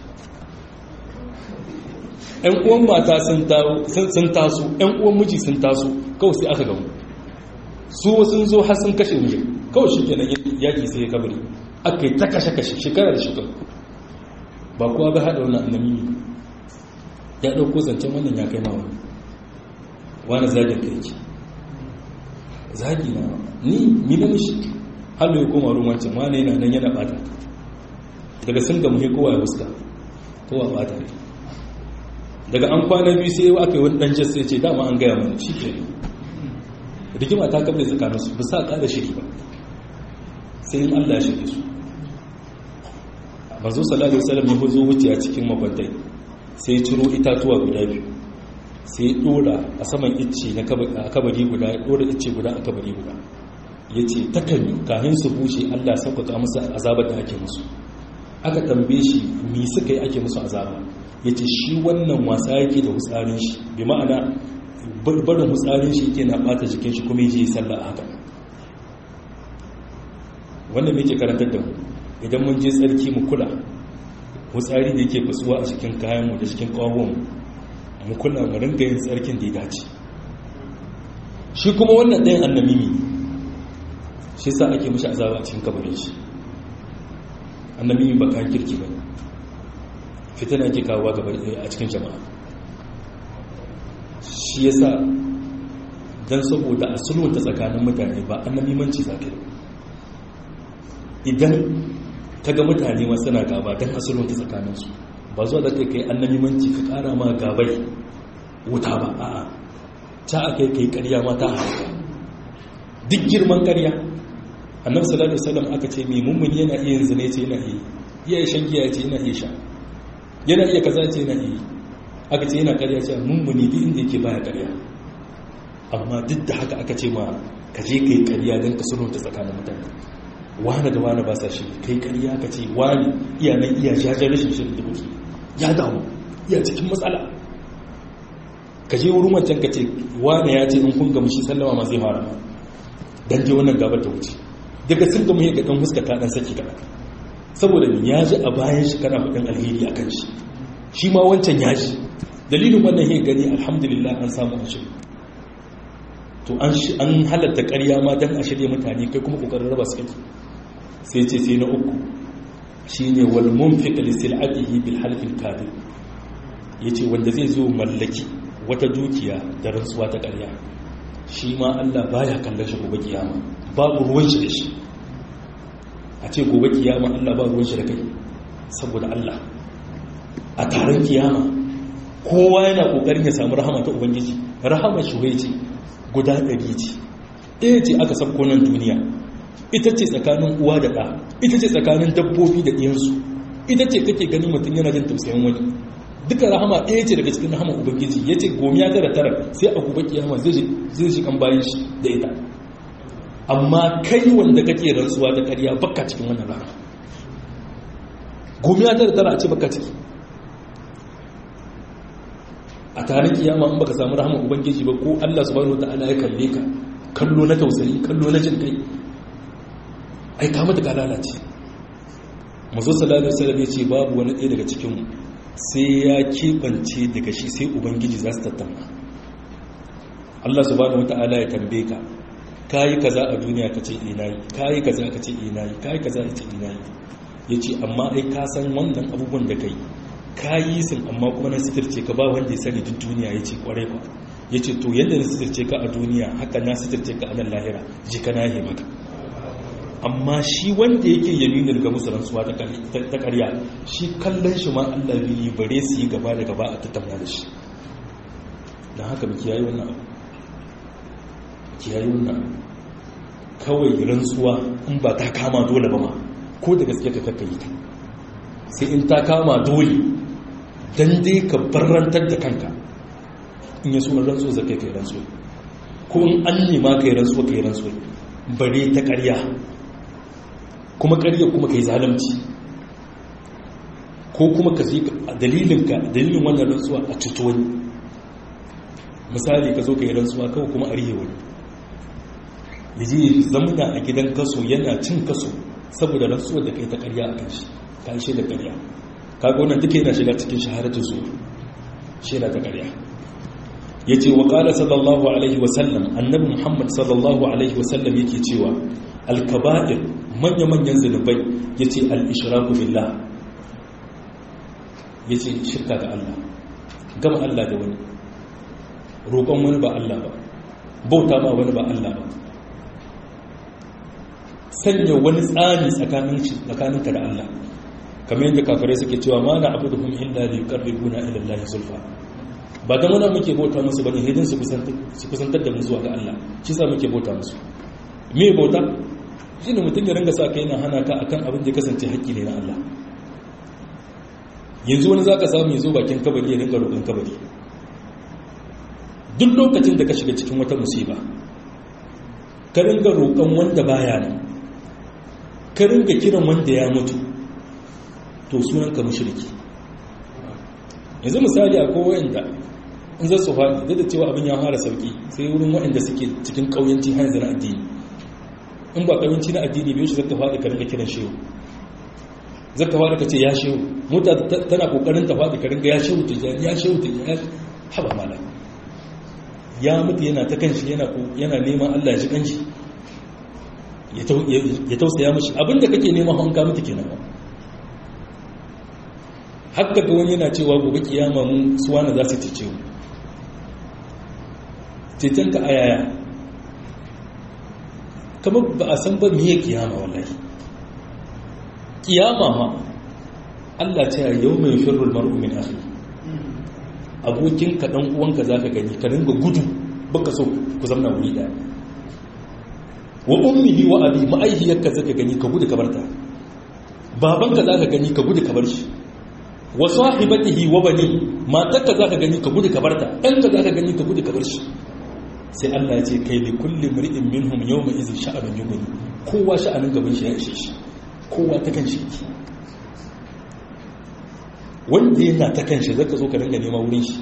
yan uwan mata sun taso yan uwan miji sun taso kawai sai aka gamu su sun zo har sun kashe mijin kawai shi kenan yaki sai ya kabari aka yi ta kashe-kashe shekara da shekaru ba kuwa ga haɗa wani annami ya ɗauko zancen wannan ya kai ma wani wani zagin ka yake zagi na ni ni na mishi hallo ya koma ruwan wancan wani yana nan yana ɓata daga sun gamu he kowa ya fuska kowa ɓata ne daga an kwana biyu sai aka yi wani ɗan jas sai ce dama an gaya mana shi ke rigima ta kafa tsakaninsu ba sa ƙara shiri ba sai in allah shirye su manzo sallallahu alaihi wasallam ya zo wuce a cikin makwantai sai ciro itatuwa guda biyu sai dora a saman icce na kabari guda ya dora icce guda a kabari guda ya ce takalmi kafin su bushe allah sauƙaƙa musu azabar da ake musu aka tambaye shi me suka yi ake musu azaba ya ce shi wannan wasa yake da hutsarin shi bi ma'ana barin hutsarin shi ke na bata jikin shi kuma yi sallah a haka wanda muke karantar da mu idan mun je tsarki mu kula hutsari da yake fasuwa a cikin kayanmu da cikin kawon mu kula mu ringa yin tsarkin da ya dace shi kuma wannan ɗayan annamimi shi sa ake mashi azaba a cikin kabarin shi annamimi ba kan kirki ba fitina ke kawo gaba a cikin jama'a shi ya sa don saboda a sulwanta tsakanin mutane ba annamimanci za ka yi idan ka ga mutane masu na gaba don a sulwanta tsakaninsu ba zuwa da kai kai annamimanci ka kara ma gabai wuta ba a'a ta a kai kai karya ma ta haka duk girman karya annabi sallallahu alaihi wasallam aka ce mai mummuni yana iya yin zina ce yana iya iya shan giya ce yana iya sha yana iya kaza ce yana iya aka ce yana karya ce mummuni duk inda yake baya karya amma duk da haka aka ce ma ka je kai karya don ka sulhunta tsakanin mutane wani da wani ba sa shi kai karya ka ce wani iya nan iya jajen rashin shirin da kuke ya damu iya cikin matsala ka je wurin wancan ka ce wani ya ce in kun gamu shi sallama ma zai fara ma dan je wannan gabar ta wuce daga sun gamu ya ga dan huska ta dan saki kaɗan saboda ya ji a bayan shi kana faɗin alheri a kan shi shi ma wancan ya ji dalilin wannan ya gani alhamdulillah an samu a shirin to an halatta ƙarya ma don a shirya mutane kai kuma ƙoƙarin raba su kake sai ce sai na uku shi ne walmun fi sil'atihi bil halfin kadin ya ce wanda zai zo mallaki wata dukiya da rantsuwa ta ƙarya shi ma allah baya kallon shi gobe kiyama babu ruwan shi da shi a ce gobe kiyama allah ba ruwan shi da kai saboda allah a taron kiyama kowa yana ƙoƙarin ya samu rahama ta ubangiji rahama shi ce guda ɗari ce ɗaya ce aka sabko nan duniya ita ce tsakanin uwa da ɗa ita ce tsakanin dabbobi da ɗiyansu ita ce kake gani mutum yana jin tausayin wani duka rahama ɗaya ce daga cikin rahama ubangiji ya ce gomiya tara tara sai a gobe kiyama zai shi kan bayan shi da ita amma kai wanda kake rantsuwa da ƙarya baka cikin wannan rahama gomiya tara tara a ce baka ciki a tarin kiyama in baka samu rahama ubangiji ba ko Allah subhanahu wataala ya kalle ka kallo na tausayi kallo na jin kai ai ka mata ka lalace mazo sallallahu alaihi wasallam ya ce babu wani ɗaya daga cikin mu sai ya kebance daga shi sai ubangiji za su tattauna Allah subhanahu wataala ya tambaye ka kayi kaza a duniya ka ce ina yi kayi kaza ka ce ina yi kayi kaza ka ce ina yi yace amma ai ka san wannan abubuwan da kai ka yi sun amma kuma na sitirce ka ba wanda ya sani duk duniya ya ce kwarai ba ya ce to yadda na sitirce ka a duniya haka na sitirce ka a nan lahira ji ka nahe maka amma shi wanda yake yaminin ga musu rantsuwa ta karya shi kallon shi ma allah biyu bare su yi gaba da gaba a tattauna da shi don haka mu kiyaye wannan abu kiyaye wannan abu kawai rantsuwa in ba ta kama dole ba ma ko da gaske ka kakkayi ta sai in ta kama dole don dai ka barrantar da kanka in yi suna rantsu za kai kai rantsu ko in an nema kai rantsu kai rantsu bare ta karya kuma karya kuma kai zalimci ko kuma ka zai dalilinka dalilin wannan rantsuwa a cuto wani misali ka zo ka yi rantsuwa kawai kuma a rihe wani ya je zamuna a gidan kaso yana cin kaso saboda rantsuwar da kai ta karya a kan shi ka yi shaida karya kaga wannan duka yana shiga cikin shaharatu zuwa shaida ta karya ya ce wa ƙala sallallahu alaihi wasallam annabi muhammad sallallahu alaihi wasallam yake cewa alkaba'ir manya-manyan zunubai ya ce al'ishiraku billah ya ce shirka ga allah gama allah da wani roƙon wani ba allah ba bauta ma wani ba allah ba sanya wani tsari tsakaninka da allah kamar yadda kafirai suke cewa ma na abu da kuma illa da yuqarribuna ila Allah zulfa ba dan wani muke bauta musu bane hidin su su kusantar da mu zuwa ga Allah shi sa muke bauta musu me bauta shine mutum ya ringa sa kai na hana ka akan abin da ya kasance haƙƙi ne na Allah yanzu wani zaka samu ya zo bakin kabari ya ringa roƙon kabari duk lokacin da ka shiga cikin wata musiba ka ringa roƙon wanda baya nan ka ringa kiran wanda ya mutu to sunanka mushriki yanzu misali a kowayanda in za su faɗi duk da cewa abin ya fara sauki sai wurin waɗanda suke cikin ƙauyanci har na addini in ba ƙauyanci na addini bai shi zaka faɗi ka ringa kiran shehu zaka faɗi ka ce ya shehu mota tana kokarin ta faɗi ka ringa ya shehu ta ya shehu ta ya haba mala ya mutu yana ta kanshi yana yana neman Allah ya ji kanshi ya tausaya mishi abinda kake neman hanka mutu kenan ba haka ga wani yana cewa gobe kiyama mu suwana za su cece mu cetonka a yaya kamar ba a san ba miye kiyama wallahi kiyama ma Allah ta yau mai firrul mar'u min akhi abokin ka dan uwanka zaka gani ka dinga gudu baka so ku zamna wuri daya wa ummihi wa abi ma'aihiyarka zaka gani ka gudu ka barta babanka zaka gani ka gudu ka bar shi wa sahibatihi wa bani matarka zaka gani ka gudu ka barta ɗanka zaka gani ka gudu ka bar shi sai Allah ya ce kai li kulli mri'in minhum yawma idhin sha'anun yughni kowa sha'anin gaban shi ya ishe shi kowa ta kan shi wanda yana ta kan shi zaka zo ka dinga nema wurin shi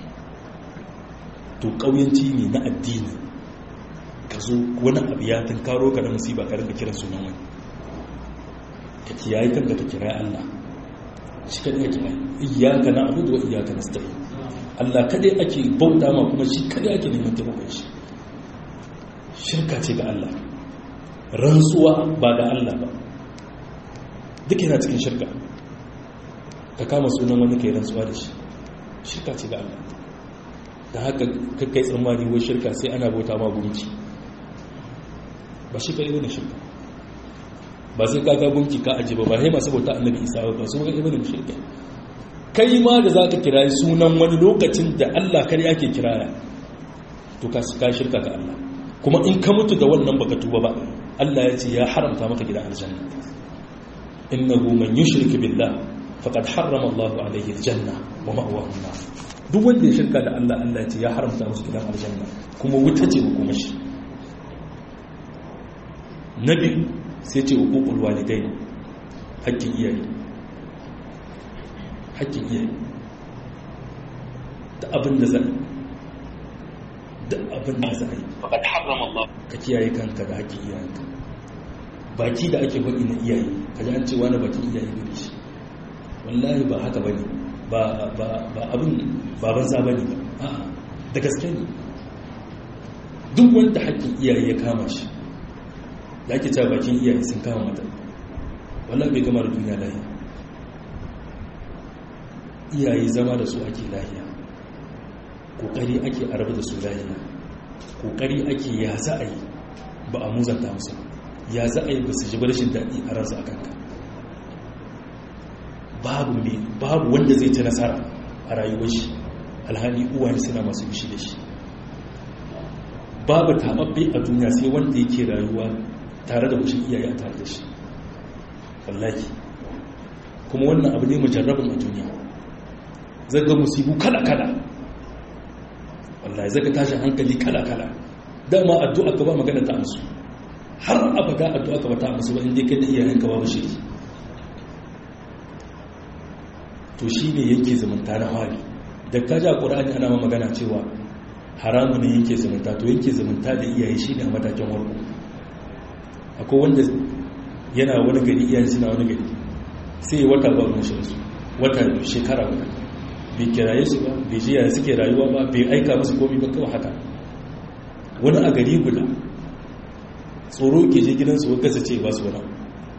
to kauyanci ne na addini ka zo wani abu ya karo ka da musiba ka rinka kiran sunan wani ka kiyaye kanka ka kira Allah shi kadai ake mai iyyaka na'budu wa iyyaka nasta'in Allah kadai ake bauta ma kuma shi kadai ake neman taimakon shi shirka ce ga Allah rantsuwa ba ga Allah ba duk yana cikin shirka ka kama sunan wani kai rantsuwa da shi shirka ce ga Allah da haka kakkai tsammani wai shirka sai ana bauta ma gunki ba shi kai ne shirka ba sai ka ga gunki ka aje ba ba sai masu bauta annabi isa ba su ga ibn shirka kai ma da zaka kira sunan wani lokacin da Allah kar yake kiraya to ka ka shirka ga Allah kuma in ka mutu da wannan baka tuba ba Allah ya ce ya haramta maka gidan aljanna innahu man yushrik billah faqad harrama Allah alayhi aljanna wa ma'wahu an-nar duk wanda ya shirka da Allah Allah ya ce ya haramta masa gidan aljanna kuma wuta ce kuma shi nabi sai ce hukukul walidai hakkin iyaye hakkin iyaye da abin da za da abin da za a yi faqad harrama Allah ka kiyaye kanka da hakkin iyayenka baki da ake faɗi na iyaye ka ji an ce wani bakin iyaye gare shi wallahi ba haka bane ba ba ba abin baban sa bane ba a'a da gaske ne duk wanda hakkin iyaye ya kama shi da ake cewa bakin iyaye sun kama mata wallah bai gama da duniya lahiya iyaye zama da su ake lahiya kokari ake arabu da su lahiya kokari ake ya za a yi ba a muzanta musu ya za a yi ba su ji rashin daɗi a ransu a kanka babu ne babu wanda zai ci nasara a rayuwar shi alhali uwaye suna masu bishi da shi babu taɓaɓɓe a duniya sai wanda yake rayuwa tare da wushin iyaye a tare da shi wallahi kuma wannan abu ne mujarrabin a duniya zaga musibu kala-kala wallahi zaga tashin hankali kala-kala dama addu'a ka ba magana ta amsu har abada addu'a ka ba ta amsu ba inda kai da iyayenka babu shiri to shi ne yake zumunta na hali da ka ja ƙura'ani ana ma magana cewa haramu ne yake zumunta to yake zumunta da iyaye shi ne a matakin warko akwai wanda yana wani gari iyayen suna wani gari sai ya wata ba ruwan shi su wata shekara guda bai kiraye su ba bai ji yaya suke rayuwa ba bai aika musu komi ba kawai haka wani a gari guda tsoro ke je gidansu wa gasa ce ba su wani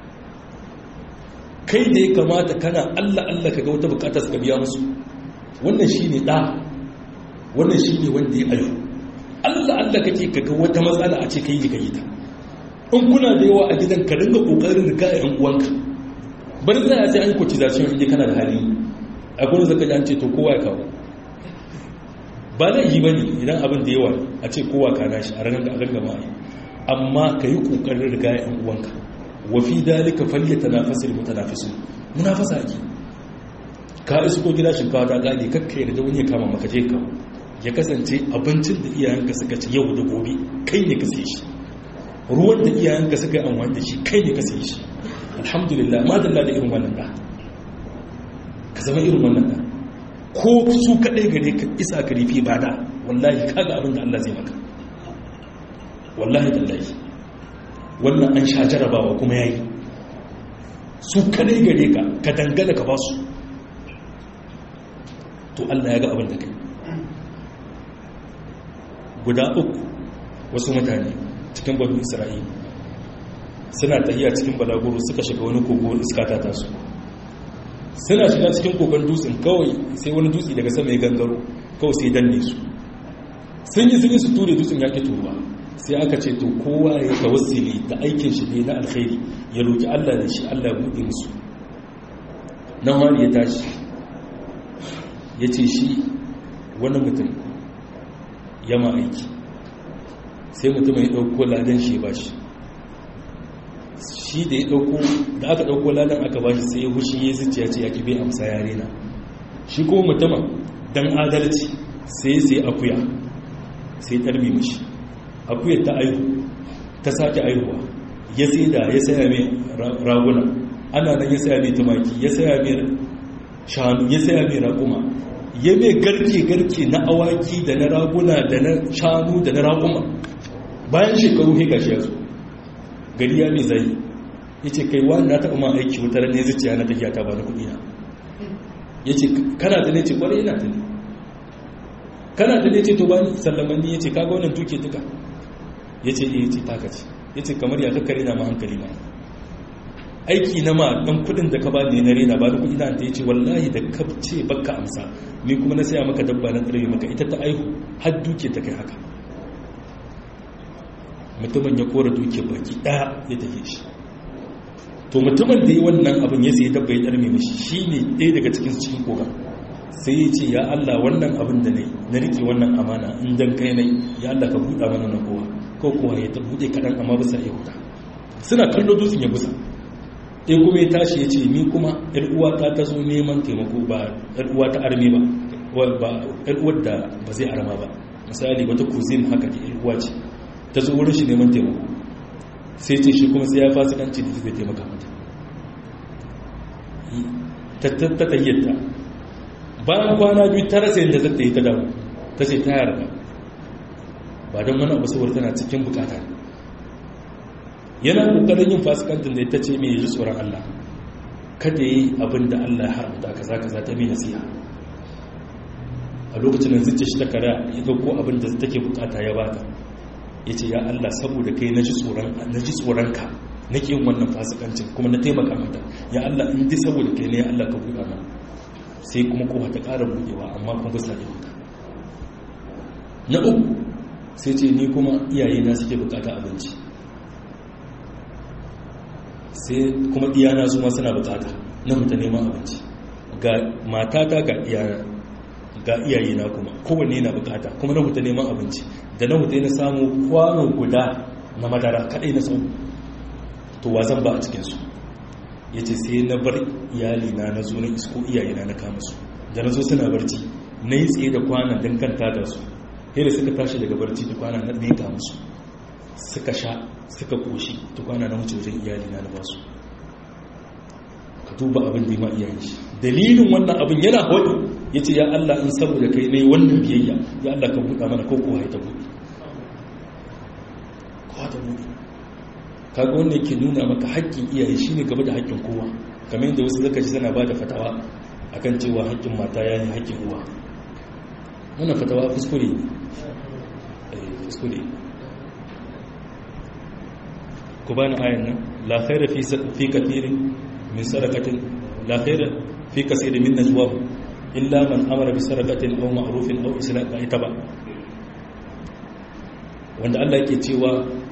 kai da ya kamata kana allah allah ka ga wata bukatar su ka biya musu wannan shi ne ɗa wannan shi ne wanda ya ayo allah allah kake ka ga wata matsala a ce ka yi ka yi ta in kuna da yawa a gidan ka dinga kokarin riga yan uwanka bari za a sai an cotization inda kana da hali a gurin zaka ji an ce to kowa ya kawo ba zai yi bane idan abin da yawa a ce kowa ka nashi a ranar da a gangama yi amma ka yi kokarin riga yan uwanka wa fi dalika falyatanafasul mutanafisun munafasa ake ka isu ko gida shinkawa ta gane kakkai da wani ya kama maka je ka ya kasance abincin da iyayenka suka ci yau da gobe kai ne ka sai shi ruwan da iyayenka suka yi amfani da shi kai ne ka sai shi alhamdulillah madalla da irin wannan da ka zama irin wannan da ko su kaɗai gare ka isa ka rifi ba da wallahi kaga abin da Allah zai maka wallahi tallahi wannan an sha jarabawa kuma yayi su kaɗai gare ka ka dangana ka ba su to Allah ya ga abin da kai guda uku wasu mutane cikin banu isra'ila suna tahiya cikin balaguro suka shiga wani kogo iska ta taso suna shiga cikin kogon dutsen kawai sai wani dutse daga sama ya gangaro kawai sai danne su sun yi sun yi su ture dutsen ya ke turuwa sai aka ce to kowa ya tawassuli da aikin shi ne na alkhairi ya roki Allah da shi Allah ya buɗe musu nan wani ya tashi ya ce shi wani mutum ya ma aiki sai mutum ya ɗauko ladan shi ba shi shi da ya ɗauko da aka ɗauko ladan aka ba shi sai ya hushi ya zuciya ce ya kibe amsa yare na shi kuma mutumin don adalci sai sai akuya sai ɗarmi mashi akuyar ta aihu ta sake aihuwa ya sai da ya saya mai raguna ana nan ya saya mai tumaki ya saya mai shanu ya saya mai raguma ya mai garke-garke na awaki da na raguna da na shanu da na raguma bayan shekaru heka shi ya zo gari ya mai zai ya ce kai wani na taɓa ma aiki wutar ne zuciya na tafiya ta ba na kuɗi na ya ce kana da ne ce kwarai yana da ne kana da ne ce to ba ni sallamanni ya ce kaga wannan tuke duka ya ce iya ce taka ce ya ce kamar ya kakkare na ma hankali na aiki na ma ɗan kudin da ka ba ne na rena ba da kudi na ta ya ce wallahi da ka ce baka amsa ni kuma na saya maka dabba na tsare maka ita ta aihu har duke ta kai haka mutumin ya kora duke baki ɗaya ya tafi shi to mutumin da yi wannan abin ya sai dabba ya ɗarme mashi shi ne ɗaya daga cikin cikin koga sai ya ce ya Allah wannan abin da na yi na riƙe wannan amana in dan kai nai ya Allah ka buɗa mana na kowa ko kowa ya ta buɗe kaɗan amma bisa ya huta suna kallo dutsen ya busa in kuma ya tashi ya ce ni kuma yar uwa ta ta zo neman taimako ba yar uwa ta arme ba ba yar uwar da ba zai arma ba misali wata kuzin haka ke yar uwa ce ta zo wurin shi neman taimako sai ce shi kuma sai ya fasikanci da zai taimaka mata ta tayyata bayan kwana biyu ta rasa yadda zata yi ta dawo ta ce ta yarda ba don wani abu saboda tana cikin bukata yana kokarin yin fasikantin da ita ce mai yi tsoron Allah kada yi abin da Allah ya haramta kaza kaza ta mai nasiha a lokacin da zuciya shi ta kara ya dauko abin da take bukata ya bata ya ce ya Allah saboda kai na ji tsoron ka na yin wannan fasikancin kuma na taimaka mata ya Allah in ji saboda kai ne ya Allah ka buɗa mana sai kuma kowa ta ƙara buɗewa amma kuma ba sa yi haka na uku sai ce ni kuma iyaye na suke bukata abinci sai kuma iyana su ma suna bukata na huta neman abinci ga matata ga iyana ga iyaye na kuma kowanne na bukata kuma na huta neman abinci da na huta na samu kwano guda na madara kadai na samu to wa zan ba a cikinsu ya ce sai na bar iyalina na zo na isko iyayena na kama su da na zo suna barci na yi tsaye da kwanan don kanta da su da suka tashi daga barci da kwanan na ɗaya kama su suka sha suka koshi da kwana na wuce wajen iyalina na basu ka duba abin da ma iyayen shi dalilin wannan abin yana hudu ya ce ya Allah in saboda kai ne wannan biyayya ya Allah ka buɗa mana ko kowa ya ta buɗe kowa ta buɗe kaga wanda yake nuna maka haƙƙin iyaye shine gaba da haƙƙin kowa kamar yadda wasu zaka ji suna bada fatawa akan cewa haƙƙin mata ya yi haƙƙin uwa wannan fatawa kuskure ne kuskure ku bani ayan nan la khaira fi fi kathirin min sarakatin la khaira fi kaseerin min najwahum illa man amara bi sarakatin aw ma'rufin aw islam ba ita ba wanda Allah yake cewa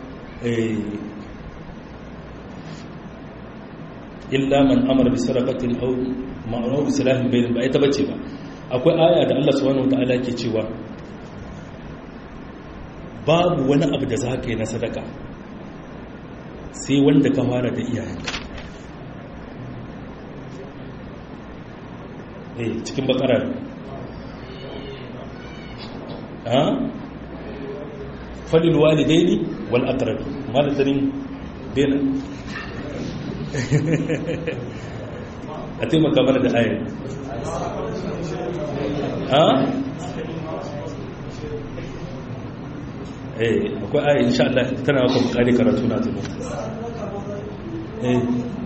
illa man amara bi sarakatin aw ma'ruf islahin bayin ba ita bace ba akwai aya da Allah subhanahu wataala yake cewa babu wani abu da zaka yi na sadaka sai wanda ka fara da iyayenka eh cikin bakara ha falil walidaini wal aqrabi malatarin dena a taimaka mana da ayar ha eh akwai ayar insha Allah tana maka bukari karatu na tuno eh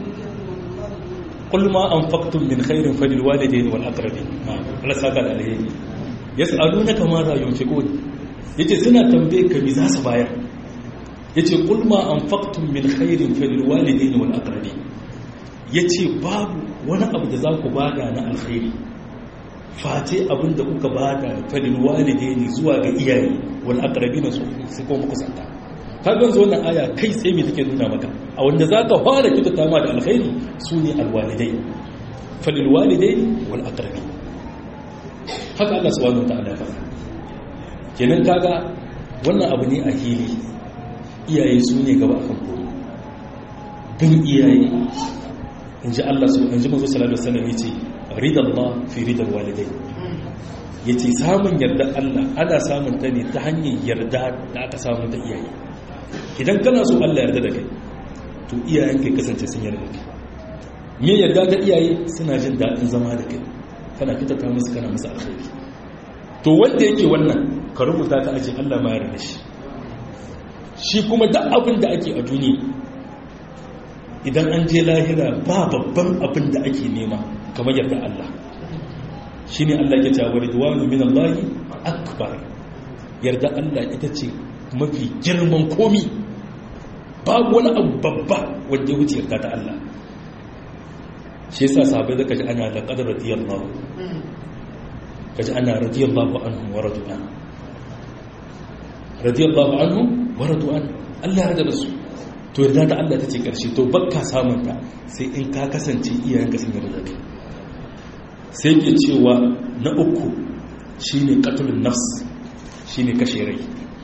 قل ما أنفقتم من خير فللوالدين والأقربين Allah saka da alheri yas'alunaka ma za yunfiqun yace suna tambaye ka me za su bayar yace qul ma anfaqtum min khairin falilwalidayn wal aqrabin yace babu wani abu da za ku bada na alkhairi face abin da kuka bada falilwalidayn zuwa ga iyaye wal aqrabin su su kuma kusanta ka ga yanzu wannan aya kai sai me take nuna maka a wanda za ka fara kyautata ma da alkhairi su ne alwalidai falil walidai wal aqrabi haka Allah subhanahu wataala ya faɗa kenan kaga wannan abu ne a hili iyaye su ne gaba akan komai bin iyaye in ji Allah su in ji mazu salatu wasallam ya ce ridallah fi ridal walidai ya ce samun yarda Allah ana samun ta ne ta hanyar yarda da aka samu ta iyaye idan kana so Allah yarda da kai to iyayen kai kasance sun yarda da kai me yarda da iyaye suna jin daɗin zama da kai kana fitata musu kana musu alkhairi to wanda yake wannan ka rubuta ta aje Allah ma yarda shi shi kuma duk abin da ake a duniya idan an je lahira ba babban abin da ake nema kamar yarda Allah shi ne Allah ya cewa ridwanu min Allah akbar yarda Allah ita ce mafi girman komi babu wani abu babba wanda ya wuce yarda ta Allah shi yasa sahabbai zaka ji ana da qadar radiyallahu kaji ana radiyallahu anhu wa radu'an radiyallahu anhu wa radu'an Allah ya da su to yarda da Allah ta ce ƙarshe to bakka samunta sai in ka kasance iyayenka sun yarda kai sai ke cewa na uku shine qatlun nafs shine kashe rai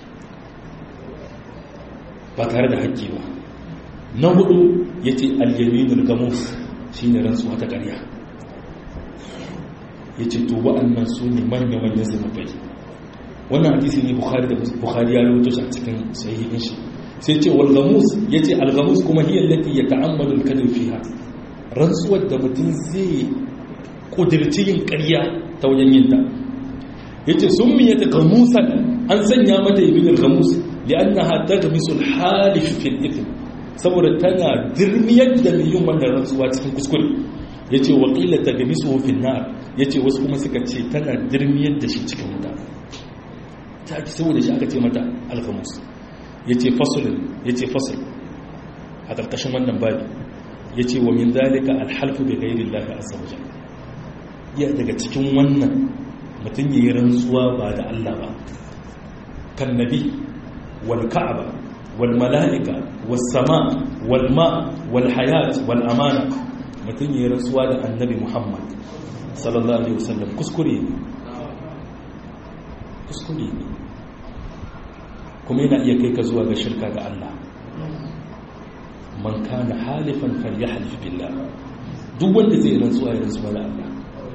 ba tare da haƙƙi ba na hudu yace al-yaminul gamus shine rantsuwa ta ƙarya yace to wa'annan su ne manya manyan zunubai wannan hadisi ne bukhari da bukhari ya rawaito shi a cikin sahihin shi sai ce walgamus ya ce algamus kuma hiyar lati ya ta'ammalin kadin fiha rantsuwar da mutum zai kudirci yin karya ta wajen yin ta ya ce sun miye ta gamusan an sanya mata yi bin gamus li'anna hatta ga misul halif fil ifin saboda tana dirmiyar da mai yin wannan rantsuwa cikin kuskure ya ce wakila ta ga misu wofin na ya ce wasu kuma suka ce tana dirmiyar da shi cikin wuta ta ake saboda shi aka ce mata algamus ya ce fasulun ya ce fasul a ƙarƙashin wannan babi ya ce wa min zalika alhalfu bai gairi lafi a saujan ya daga cikin wannan mutum ya yi rantsuwa ba da Allah ba kan nabi wal ka'aba wal mala'ika wal sama wal ma wal hayat wal amana mutum ya yi rantsuwa da annabi muhammad sallallahu alaihi wasallam kuskure ne kuskure ne kuma yana iya kai ka zuwa ga shirka ga Allah man kana halifan falyahlif billah duk wanda zai rantsuwa ya rantsuwa da Allah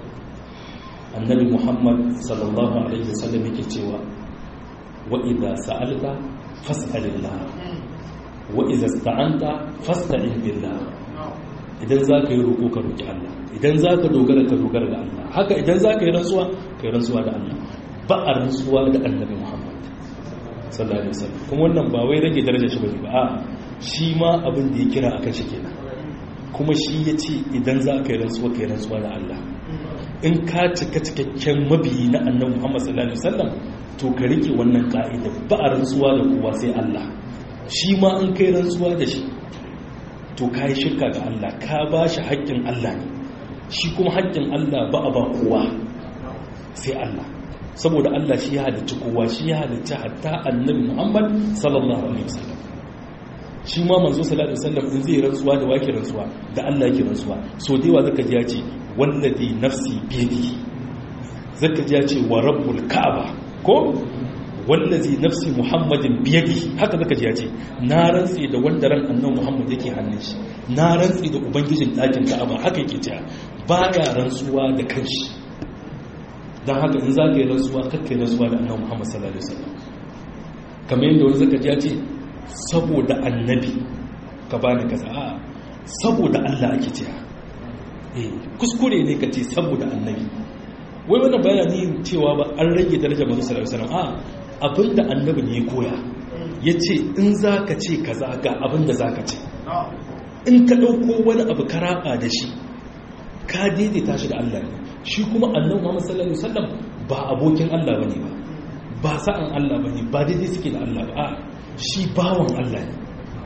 annabi Muhammad sallallahu alaihi wasallam yake cewa wa idza sa'alta fas'alillah wa idza ista'anta fasta'in billah idan zaka yi roko ka roki Allah idan zaka dogara ka dogara ga Allah haka idan zaka yi rantsuwa ka yi rantsuwa da Allah ba a rantsuwa da annabi Muhammad sallallahu alaihi wasallam kuma wannan ba wai rage darajar shi bane ba a shi ma abin da ya kira akan shi kenan kuma shi ya ce idan za ka yi rantsuwa ka yi rantsuwa da Allah in ka cika cikakken mabiyi na annabi Muhammad sallallahu alaihi wasallam to ka rike wannan ka'ida ba a rantsuwa da kowa sai Allah shi ma in kai rantsuwa da shi to ka yi shirka ga Allah ka ba shi haƙƙin Allah ne shi kuma haƙƙin Allah ba a ba kowa sai Allah saboda Allah shi ya halicci kowa shi ya halicci hatta annabi Muhammad sallallahu alaihi wasallam shi ma manzo sallallahu alaihi wasallam in zai rantsuwa da wake rantsuwa da Allah yake rantsuwa so da yawa zaka ji ya ce wallazi nafsi biyadi zaka ji ya ce wa rabbul ka'aba ko wallazi nafsi muhammadin biyadi haka zaka ji ya ce na rantsi da wanda ran annabi Muhammad yake hannun shi na rantsi da ubangijin dakin ka'aba haka yake cewa baya rantsuwa da kanshi don haka in za ka yi rantsuwa kakkai rantsuwa da annabi muhammad sallallahu alaihi wasallam kamar yadda wani zaka ya ce saboda annabi ka bani kaza a saboda Allah ake cewa eh kuskure ne ka ce saboda annabi wai wannan bayani cewa ba an rage darajar manzo sallallahu alaihi wasallam a abinda annabi ne ya koya yace in zaka ce kaza ga abinda zaka ce in ka dauko wani abu ka raba da shi ka daidaita shi da Allah ne shi kuma annabi Muhammad sallallahu alaihi wasallam ba abokin Allah bane ba ba sa'an Allah bane ba daidai suke da Allah ba a shi bawan Allah ne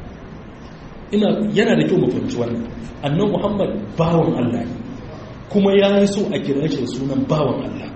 ina yana da kyau mu fahimci wannan annabi Muhammad bawan Allah ne kuma ya yi so a kira shi da sunan bawan Allah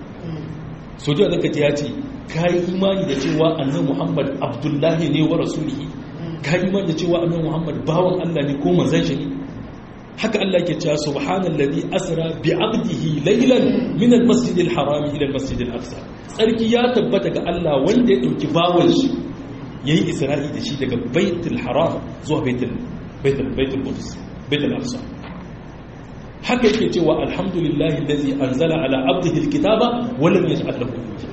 so da zaka ji ya ce kai imani da cewa annabi Muhammad Abdullahi ne wa rasulihi ka iman da cewa annabi Muhammad bawan Allah ne ko manzon shi ne haka Allah ke cewa subhanallazi asra bi 'abdihi laylan min al-masjidil haram ila al-masjidil aqsa sarki ya tabbata ga Allah wanda ya dauki bawan shi yayi isra'i da shi daga baitul haram zuwa baitul baitul baitul qudus baitul aqsa haka yake cewa alhamdulillahi allazi anzala ala 'abdihi al-kitaba wa lam yaj'al lahu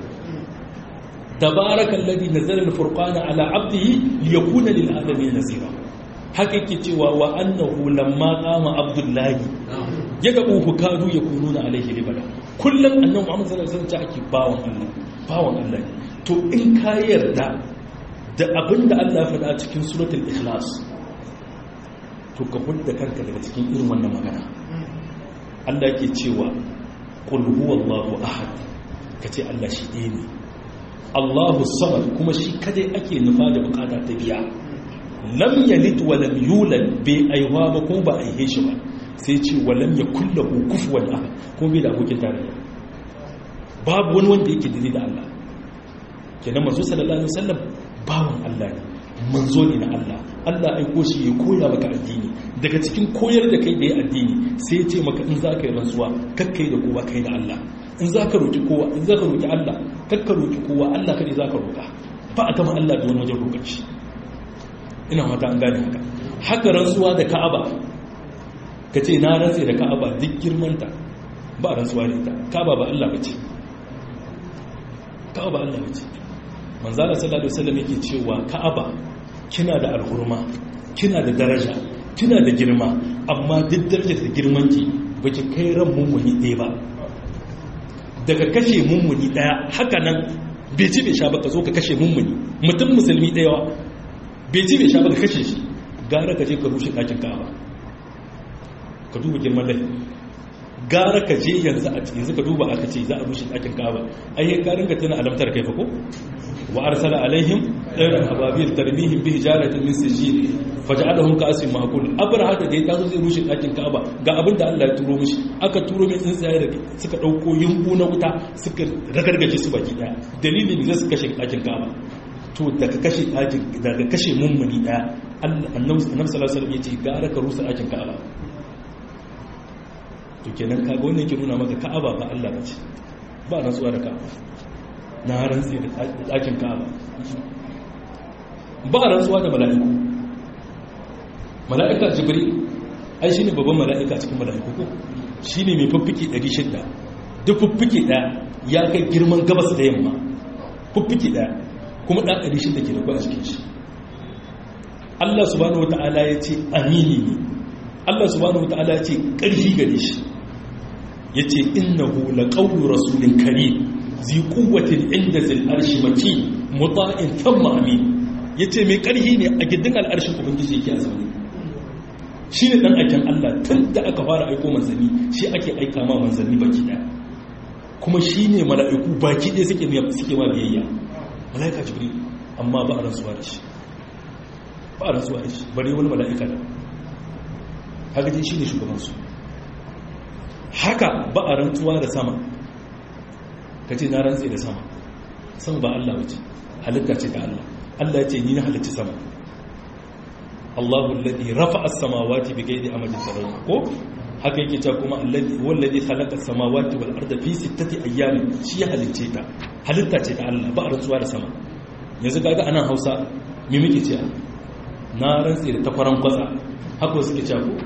tabarakallazi nazzala al-furqana ala 'abdihi liyakuna lil alamin nazira haka yake cewa wa annahu lamma qama abdullahi ya ga uku kadu ya kununa alaihi libada kullum annabi Muhammad sallallahu alaihi wasallam ake bawon Allah bawon Allah to in ka yarda da abinda Allah ya faɗa cikin suratul ikhlas to ka hudda kanka daga cikin irin wannan magana Allah yake cewa qul huwallahu ahad kace Allah shi ɗaya ne Allahu samad kuma shi kadai ake nufa da bukata ta biya lam yalid wa lam yulad bai aiwa ba ko ba aihe shi ba sai ce wa lam yakul lahu kufuwan ahad kuma bai da abokin tarayya babu wani wanda yake dini da Allah kenan manzo sallallahu alaihi wasallam bawan Allah ne manzo ne na Allah Allah aiko shi ya koya maka addini daga cikin koyar da kai da ya addini sai ya ce maka in za ka yi rantsuwa kakkai da kowa kai da Allah in za ka roki kowa in za ka roki Allah kakka roki kowa Allah kadai za ka roka ba a gama Allah da wani wajen roƙar shi ina mata an gane haka haka rantsuwa da ka'aba ka ce na rantse da ka'aba duk girmanta ba rantsuwa da ita ka'aba ba Allah ba ce ka'aba ba Allah ba ce manzala sallallahu alaihi wasallam yake cewa ka'aba kina da alhurma kina da daraja kina da girma amma duk darajar da girmanki baki kai ran mummuni ɗaya ba daga kashe mummuni ɗaya haka nan bai ci bai sha ba ka zo ka kashe mummuni mutum musulmi ɗaya bai ci bai sha ba ka kashe shi gara ka je ka rushe ɗakin ka'aba ka duba girman laifi gara ka je yanzu a yanzu ka duba aka ce za a rushe ɗakin ka'aba ai ka ringa tana alamtar kai fa ko wa arsala alaihim ɗairan ababil tarmihim bi hijaratin min sijil faj'alahum ka'asin ma'kul abraha da ya tazo zai rushe ɗakin ka'aba ga abin da Allah ya turo mishi aka turo mai tsuntsaye da suka dauko yumbu na wuta suka ragargaje su baki daya dalilin da su kashe ɗakin ka'aba to daga kashe ɗakin daga kashe mummuni ɗaya annabi sallallahu alaihi wasallam yace gara ka rusa ɗakin ka'aba to kenan kaga wannan yake nuna maka ka'aba ba Allah bace ba rantsuwa da ka'aba na rantsi da ɗakin ka'aba ba rantsuwa da mala'iku mala'ika jibril ai shine babban mala'ika cikin mala'iku ko shine mai fuffike 600 duk fuffike ɗaya ya kai girman gabas da yamma fuffike ɗaya kuma ɗan ɗari shi da ke da kwa a cikin shi Allah subhanahu wa ta'ala ya ce amini ne Allah subhanahu wa ta'ala ya ce ƙarfi gare shi ya ce innahu la qawlu rasulin karim zi quwwatin inda zil arshi maki muta'in thumma amin yace mai ƙarfi ne a gidan al'arshin ubangiji yake a zaune shi ne ɗan aikin Allah tun da aka fara aiko manzanni shi ake aika ma manzanni baki ɗaya kuma shi ne mala'iku baki ɗaya suke ma biyayya mala'ika jibril amma ba a rantsuwa da shi ba a rantsuwa da shi bare wani mala'ika da haka dai shi ne shugabansu haka ba a rantsuwa da sama ka ce na rantse da sama sama ba Allah wace halitta ce ta Allah Allah ya ce ni na halitta sama Allahu alladhi rafa'a as-samawati bighayri amadin tarawih ko haka yake cewa kuma alladhi wallazi khalaqa as-samawati wal arda fi sittati ayyamin shi ya halicce ta halitta ce ta Allah ba a rantsuwa da sama yanzu kaga anan Hausa me muke cewa na rantsi da takwaran kwatsa haka suke cewa ko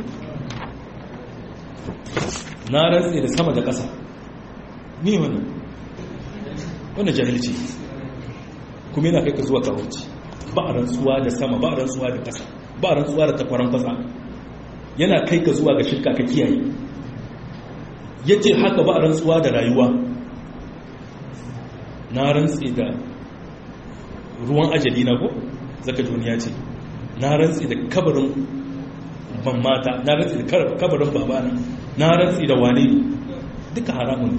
na rantsi da sama da ƙasa ni wannan wannan jahilci kuma yana kai ka zuwa kawunci ba a rantsuwa da sama ba a rantsuwa da ƙasa ba a rantsuwa da takwaran kwatsa yana kai ka zuwa ga shirka ka kiyaye ya ce haka ba a rantsuwa da rayuwa na rantsi da ruwan ajali na ko zaka duniya ce na rantsi da kabarin ban mata na rantsi da kabarin babana na rantsi da wane duka haramun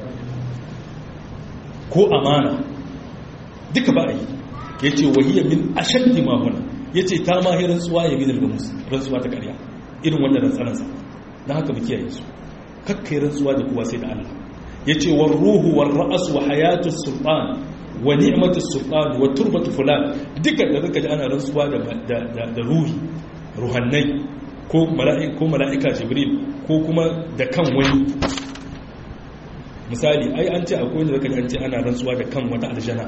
ko amana duka ba a yi ya ce wahiyar min ashaddi mahuna ya ce ta mahi rantsuwa ya minar gamus rantsuwa ta karya irin wannan rantsaransa na haka mu kiyaye su kakkai rantsuwa da kuwa sai da Allah ya ce wa ruhu wa ra'as wa hayatu sultan wa ni'matus sultan wa turbatu fulan duka da zaka ji ana rantsuwa da da ruhi ruhannai ko mala'ika ko mala'ika jibril ko kuma da kan wani misali ai an ce akwai wanda zaka ji an ce ana rantsuwa da kan wata aljana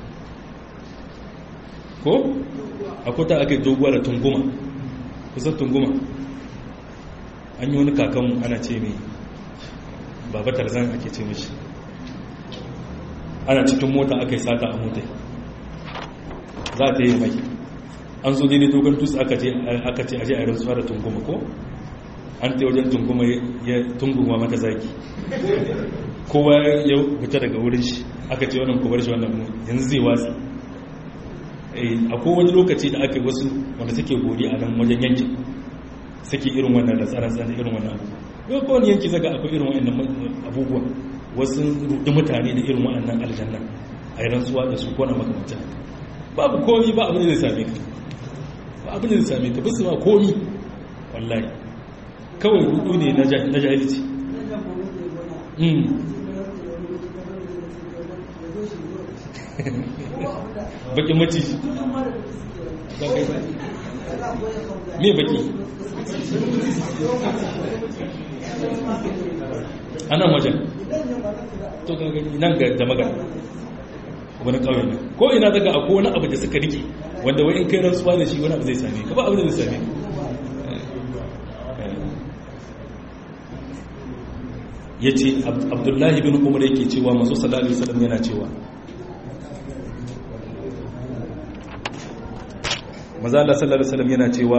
ko akwai ta aka yi doguwa da tunguma kusan tunguma an yi wani kakanmu ana ce mai baba tarzan ake ce mashi ana cikin mota aka yi sata a mota za ta yi mai an zo daidai dogon tusu aka ce aje a yi rantsuwa da tunguma ko an ta wajen tunguma ya tunguma mata zaki kowa ya fita daga wurin shi aka ce wannan kubar shi wannan yanzu zai watsi akwai wani lokaci da aka yi wasu wanda suke gori a nan wajen yankin suke irin wannan da tsara-tsara irin wannan abubuwa yau kowane yanki zaga akwai irin wannan abubuwa wasu rudi mutane da irin wannan aljanna a yi rantsuwa da su kona makamacin babu komi ba abin da zai same ka ba abin da zai same ka bisu ma komi wallahi kawai rudu ne na jahilci bakin maciji me baki anan wajen to gani nan ga da magana wani kawai ne ko ina daga akwai wani abu da suka rike wanda wai in kai rantsuwa da shi wani abu zai same ka ba abu da zai same ya ce abdullahi bin umar yake cewa masu sallallahu alaihi wasallam yana cewa maza Allah sallallahu alaihi wasallam yana cewa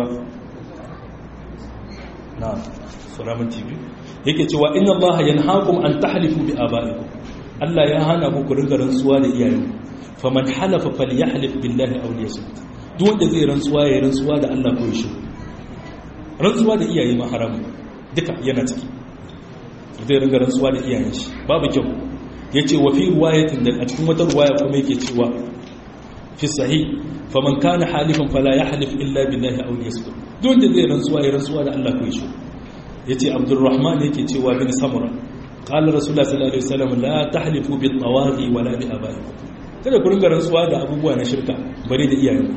na suramin tv yake cewa inna Allah yanhaakum an tahlifu bi abaikum Allah ya hana ku ringa rantsuwa da iyayen faman halafa falyahlif billahi aw liyasmut duk wanda zai rantsuwa ya rantsuwa da Allah ko shi rantsuwa da iyaye ma haramu duka yana ciki zai ringa rantsuwa da iyayen shi babu kyau yace wa fi riwayatin da a cikin wata riwaya kuma yake cewa fi sahih faman kana halifan fala yahlif illa billahi aw liyasmut duk wanda zai rantsuwa ya rantsuwa da Allah ko shi yace abdurrahman yake cewa bin samura qala rasulullah sallallahu alaihi wasallam la tahlifu bit tawaghi wala bi abaikum kada ku ringa rantsuwa da abubuwa na shirka bare da iyayen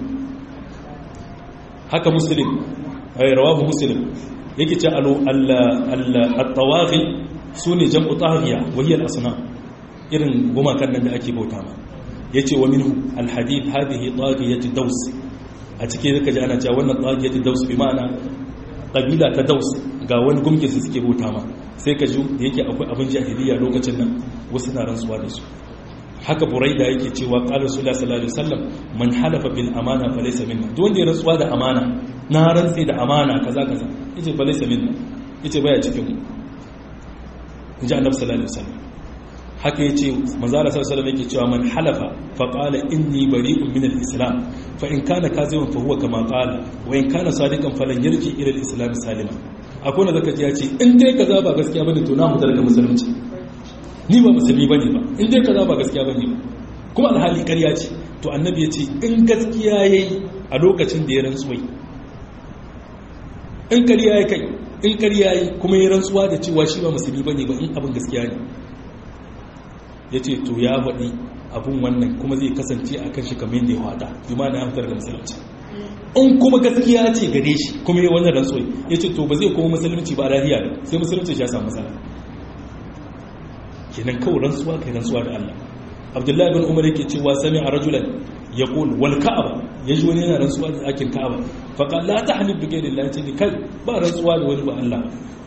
haka muslim ay rawahu muslim yake ce al al at-tawaghi sune jam'u taghiya wa hiya al-asnam irin gumakan nan da ake bauta ma yace wa minhu al-hadith hadhihi taghiyatu daws a cikin zaka ji ana cewa wannan taghiyatu daws bi ma'ana kabila ta daus ga wani gumkin su suke bauta ma sai ka ji da yake akwai abin jahiliya lokacin nan wasu na rantsuwa da su haka buraida yake cewa qala rasulullah sallallahu alaihi wasallam man halafa bil amana fa laysa minna duk wanda ya rantsuwa da amana na rantsi da amana kaza kaza yace fa laysa minna yace baya cikin mu inji annabi sallallahu alaihi wasallam haka yace manzo Allah sallallahu alaihi wasallam yake cewa man halafa fa qala inni bari'un min al-islam fa in kana kaziban fa huwa kama qala wa in kana sadiqan falan yarji ila al-islam salima akwai wanda zaka ji ya ce in dai kaza ba gaskiya bane to na mu daga musulunci ni ba musulmi bane ba in dai kaza ba gaskiya bane ba kuma alhali ƙarya ce to annabi ya ce in gaskiya yayi a lokacin da ya rantsuwai in ƙarya ya kai in ƙarya yayi kuma ya rantsuwa da cewa shi ba musulmi bane ba in abin gaskiya ne ya ce to ya faɗi abin wannan kuma zai kasance a kan shi kamar yadda ya hada bi ma na hamtar da musulunci in kuma gaskiya ce gare shi kuma yi wannan rantsuwa ya ce to ba zai kuma musulunci ba lafiya da sai musulunci ya samu matsala kenan kawai rantsuwa kai rantsuwa da Allah Abdullahi bin Umar yake cewa sami a rajulan ya qul wal ka'aba ya ji wani yana rantsuwa da akin ka'aba fa qala la tahlib bi ghayri Allah ce kai ba rantsuwa da wani ba Allah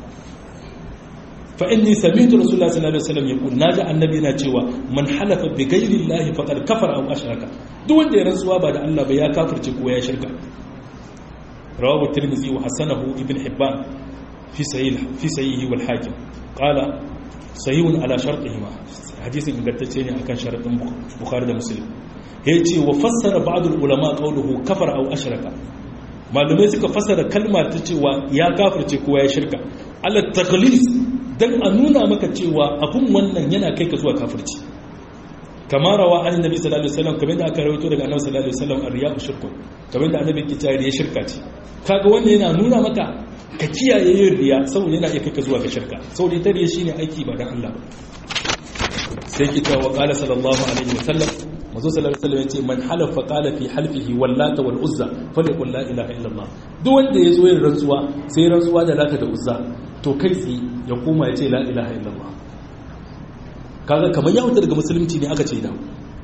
fa inni sami'tu rasulullah sallallahu alaihi wasallam yaqul naji annabi yana cewa man halafa bi ghayri Allah faqad kafara aw ashraka duk wanda ya rantsuwa ba da Allah ba ya kafirce ko ya shirka rawahu tirmidhi wa hasanahu ibn hibban fi sahih fi sahihi wal hakim qala sahihun ala shartihima hadisin ingantacce ne akan sharadin bukhari da muslim yace wa fassara ba'd al ulama qawluhu kafara aw ashraka malumai suka fassara kalma ta cewa ya kafirce ko ya shirka ala takhlis dan a nuna maka cewa abun wannan yana kai ka zuwa kafirci kamar rawa an nabi sallallahu alaihi wasallam kamar da aka rawaito daga annabi sallallahu alaihi wasallam ar-riya'u shirku kamar da annabi ke cewa riya shirka ce kaga wannan yana nuna maka ka kiyaye yin riya saboda yana iya kai ka zuwa ga shirka saboda ita riya shine aiki ba dan Allah ba sai ki ta wa qala sallallahu alaihi wasallam mazo sallallahu alaihi wasallam yace man halafa qala fi halfihi wallata wal uzza falyaqul la ilaha illallah duk wanda yazo yin rantsuwa sai rantsuwa da lata da uzza to kai tsi ya koma yace la ilaha illallah kaga kamar ya huta daga musulunci ne aka ce da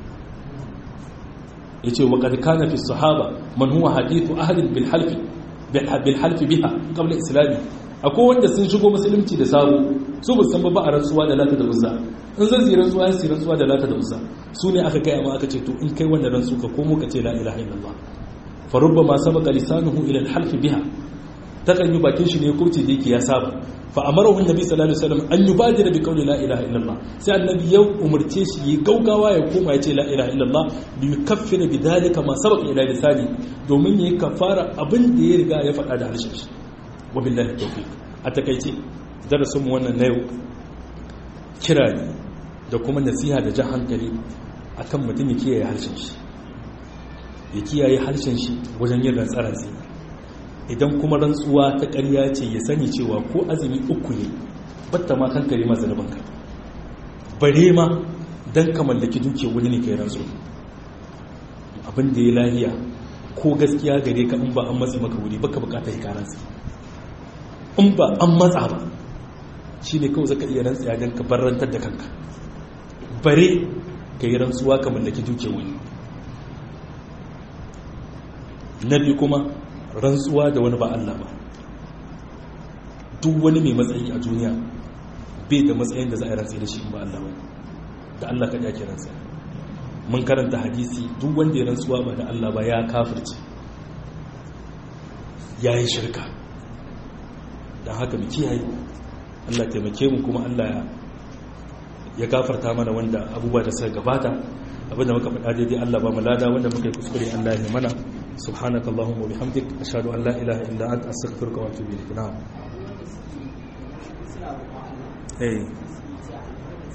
yace wa qad kana fi sahaba man huwa hadithu ahadin bil halfi bil halfi biha qabla islami akwai wanda sun shigo musulunci da sabo su ba san ba a rantsuwa da lata da uzza in zan yi rantsuwa ya yi rantsuwa da lata da uzza su ne aka kai amma aka ce to in kai wannan rantsu ka komo ka ce la ilaha illallah fa rubbama sabaqa lisanuhu ila al-half biha takan yi bakin shi ne kurce da yake ya saba fa amarahu annabi sallallahu alaihi wasallam an yubadira bi qawli la ilaha illallah sai annabi ya umurce shi yi gaugawa ya koma ya ce la ilaha illallah bi yukaffira bi dalika ma sabaqa ila lisani domin yayi kafara abin da ya riga ya faɗa da harshen shi wa billahi tawfiq a takaice darasin mu wannan na yau kira ne da kuma nasiha da jan hankali akan mutum ya kiyaye harshen shi ya kiyaye harshen shi wajen yin rantsararsi idan kuma rantsuwa ta ƙarya ce ya sani cewa ko azumi uku ne batta ma kankare ma zanubanka bare ma don ka mallaki duke wani ne kai rantsu abin da ya lahiya ko gaskiya gare ka in ba an matsi maka wuri baka bukata ya karansa in ba an matsa ba shi ne kawai zaka iya rantsiya don ka barrantar da kanka bare ka yi rantsuwa ka mallaki duke wani na biyu kuma rantsuwa da wani ba Allah ba duk wani mai matsayi a duniya bai da matsayin da za a yi rantsi da shi ba Allah ba da Allah ka yake rantsa mun karanta hadisi duk wanda ya rantsuwa ba da Allah ba ya kafirce ya yi shirka don haka mu kiyaye Allah taimake mu kuma Allah ya gafarta mana wanda abubuwa da suka gabata abinda muka faɗa daidai Allah ba mu lada wanda muka yi kuskure Allah ya mana subhanaka allahumma wa bihamdik ashhadu an la ilaha illa anta astaghfiruka wa atubu ilayk na'am eh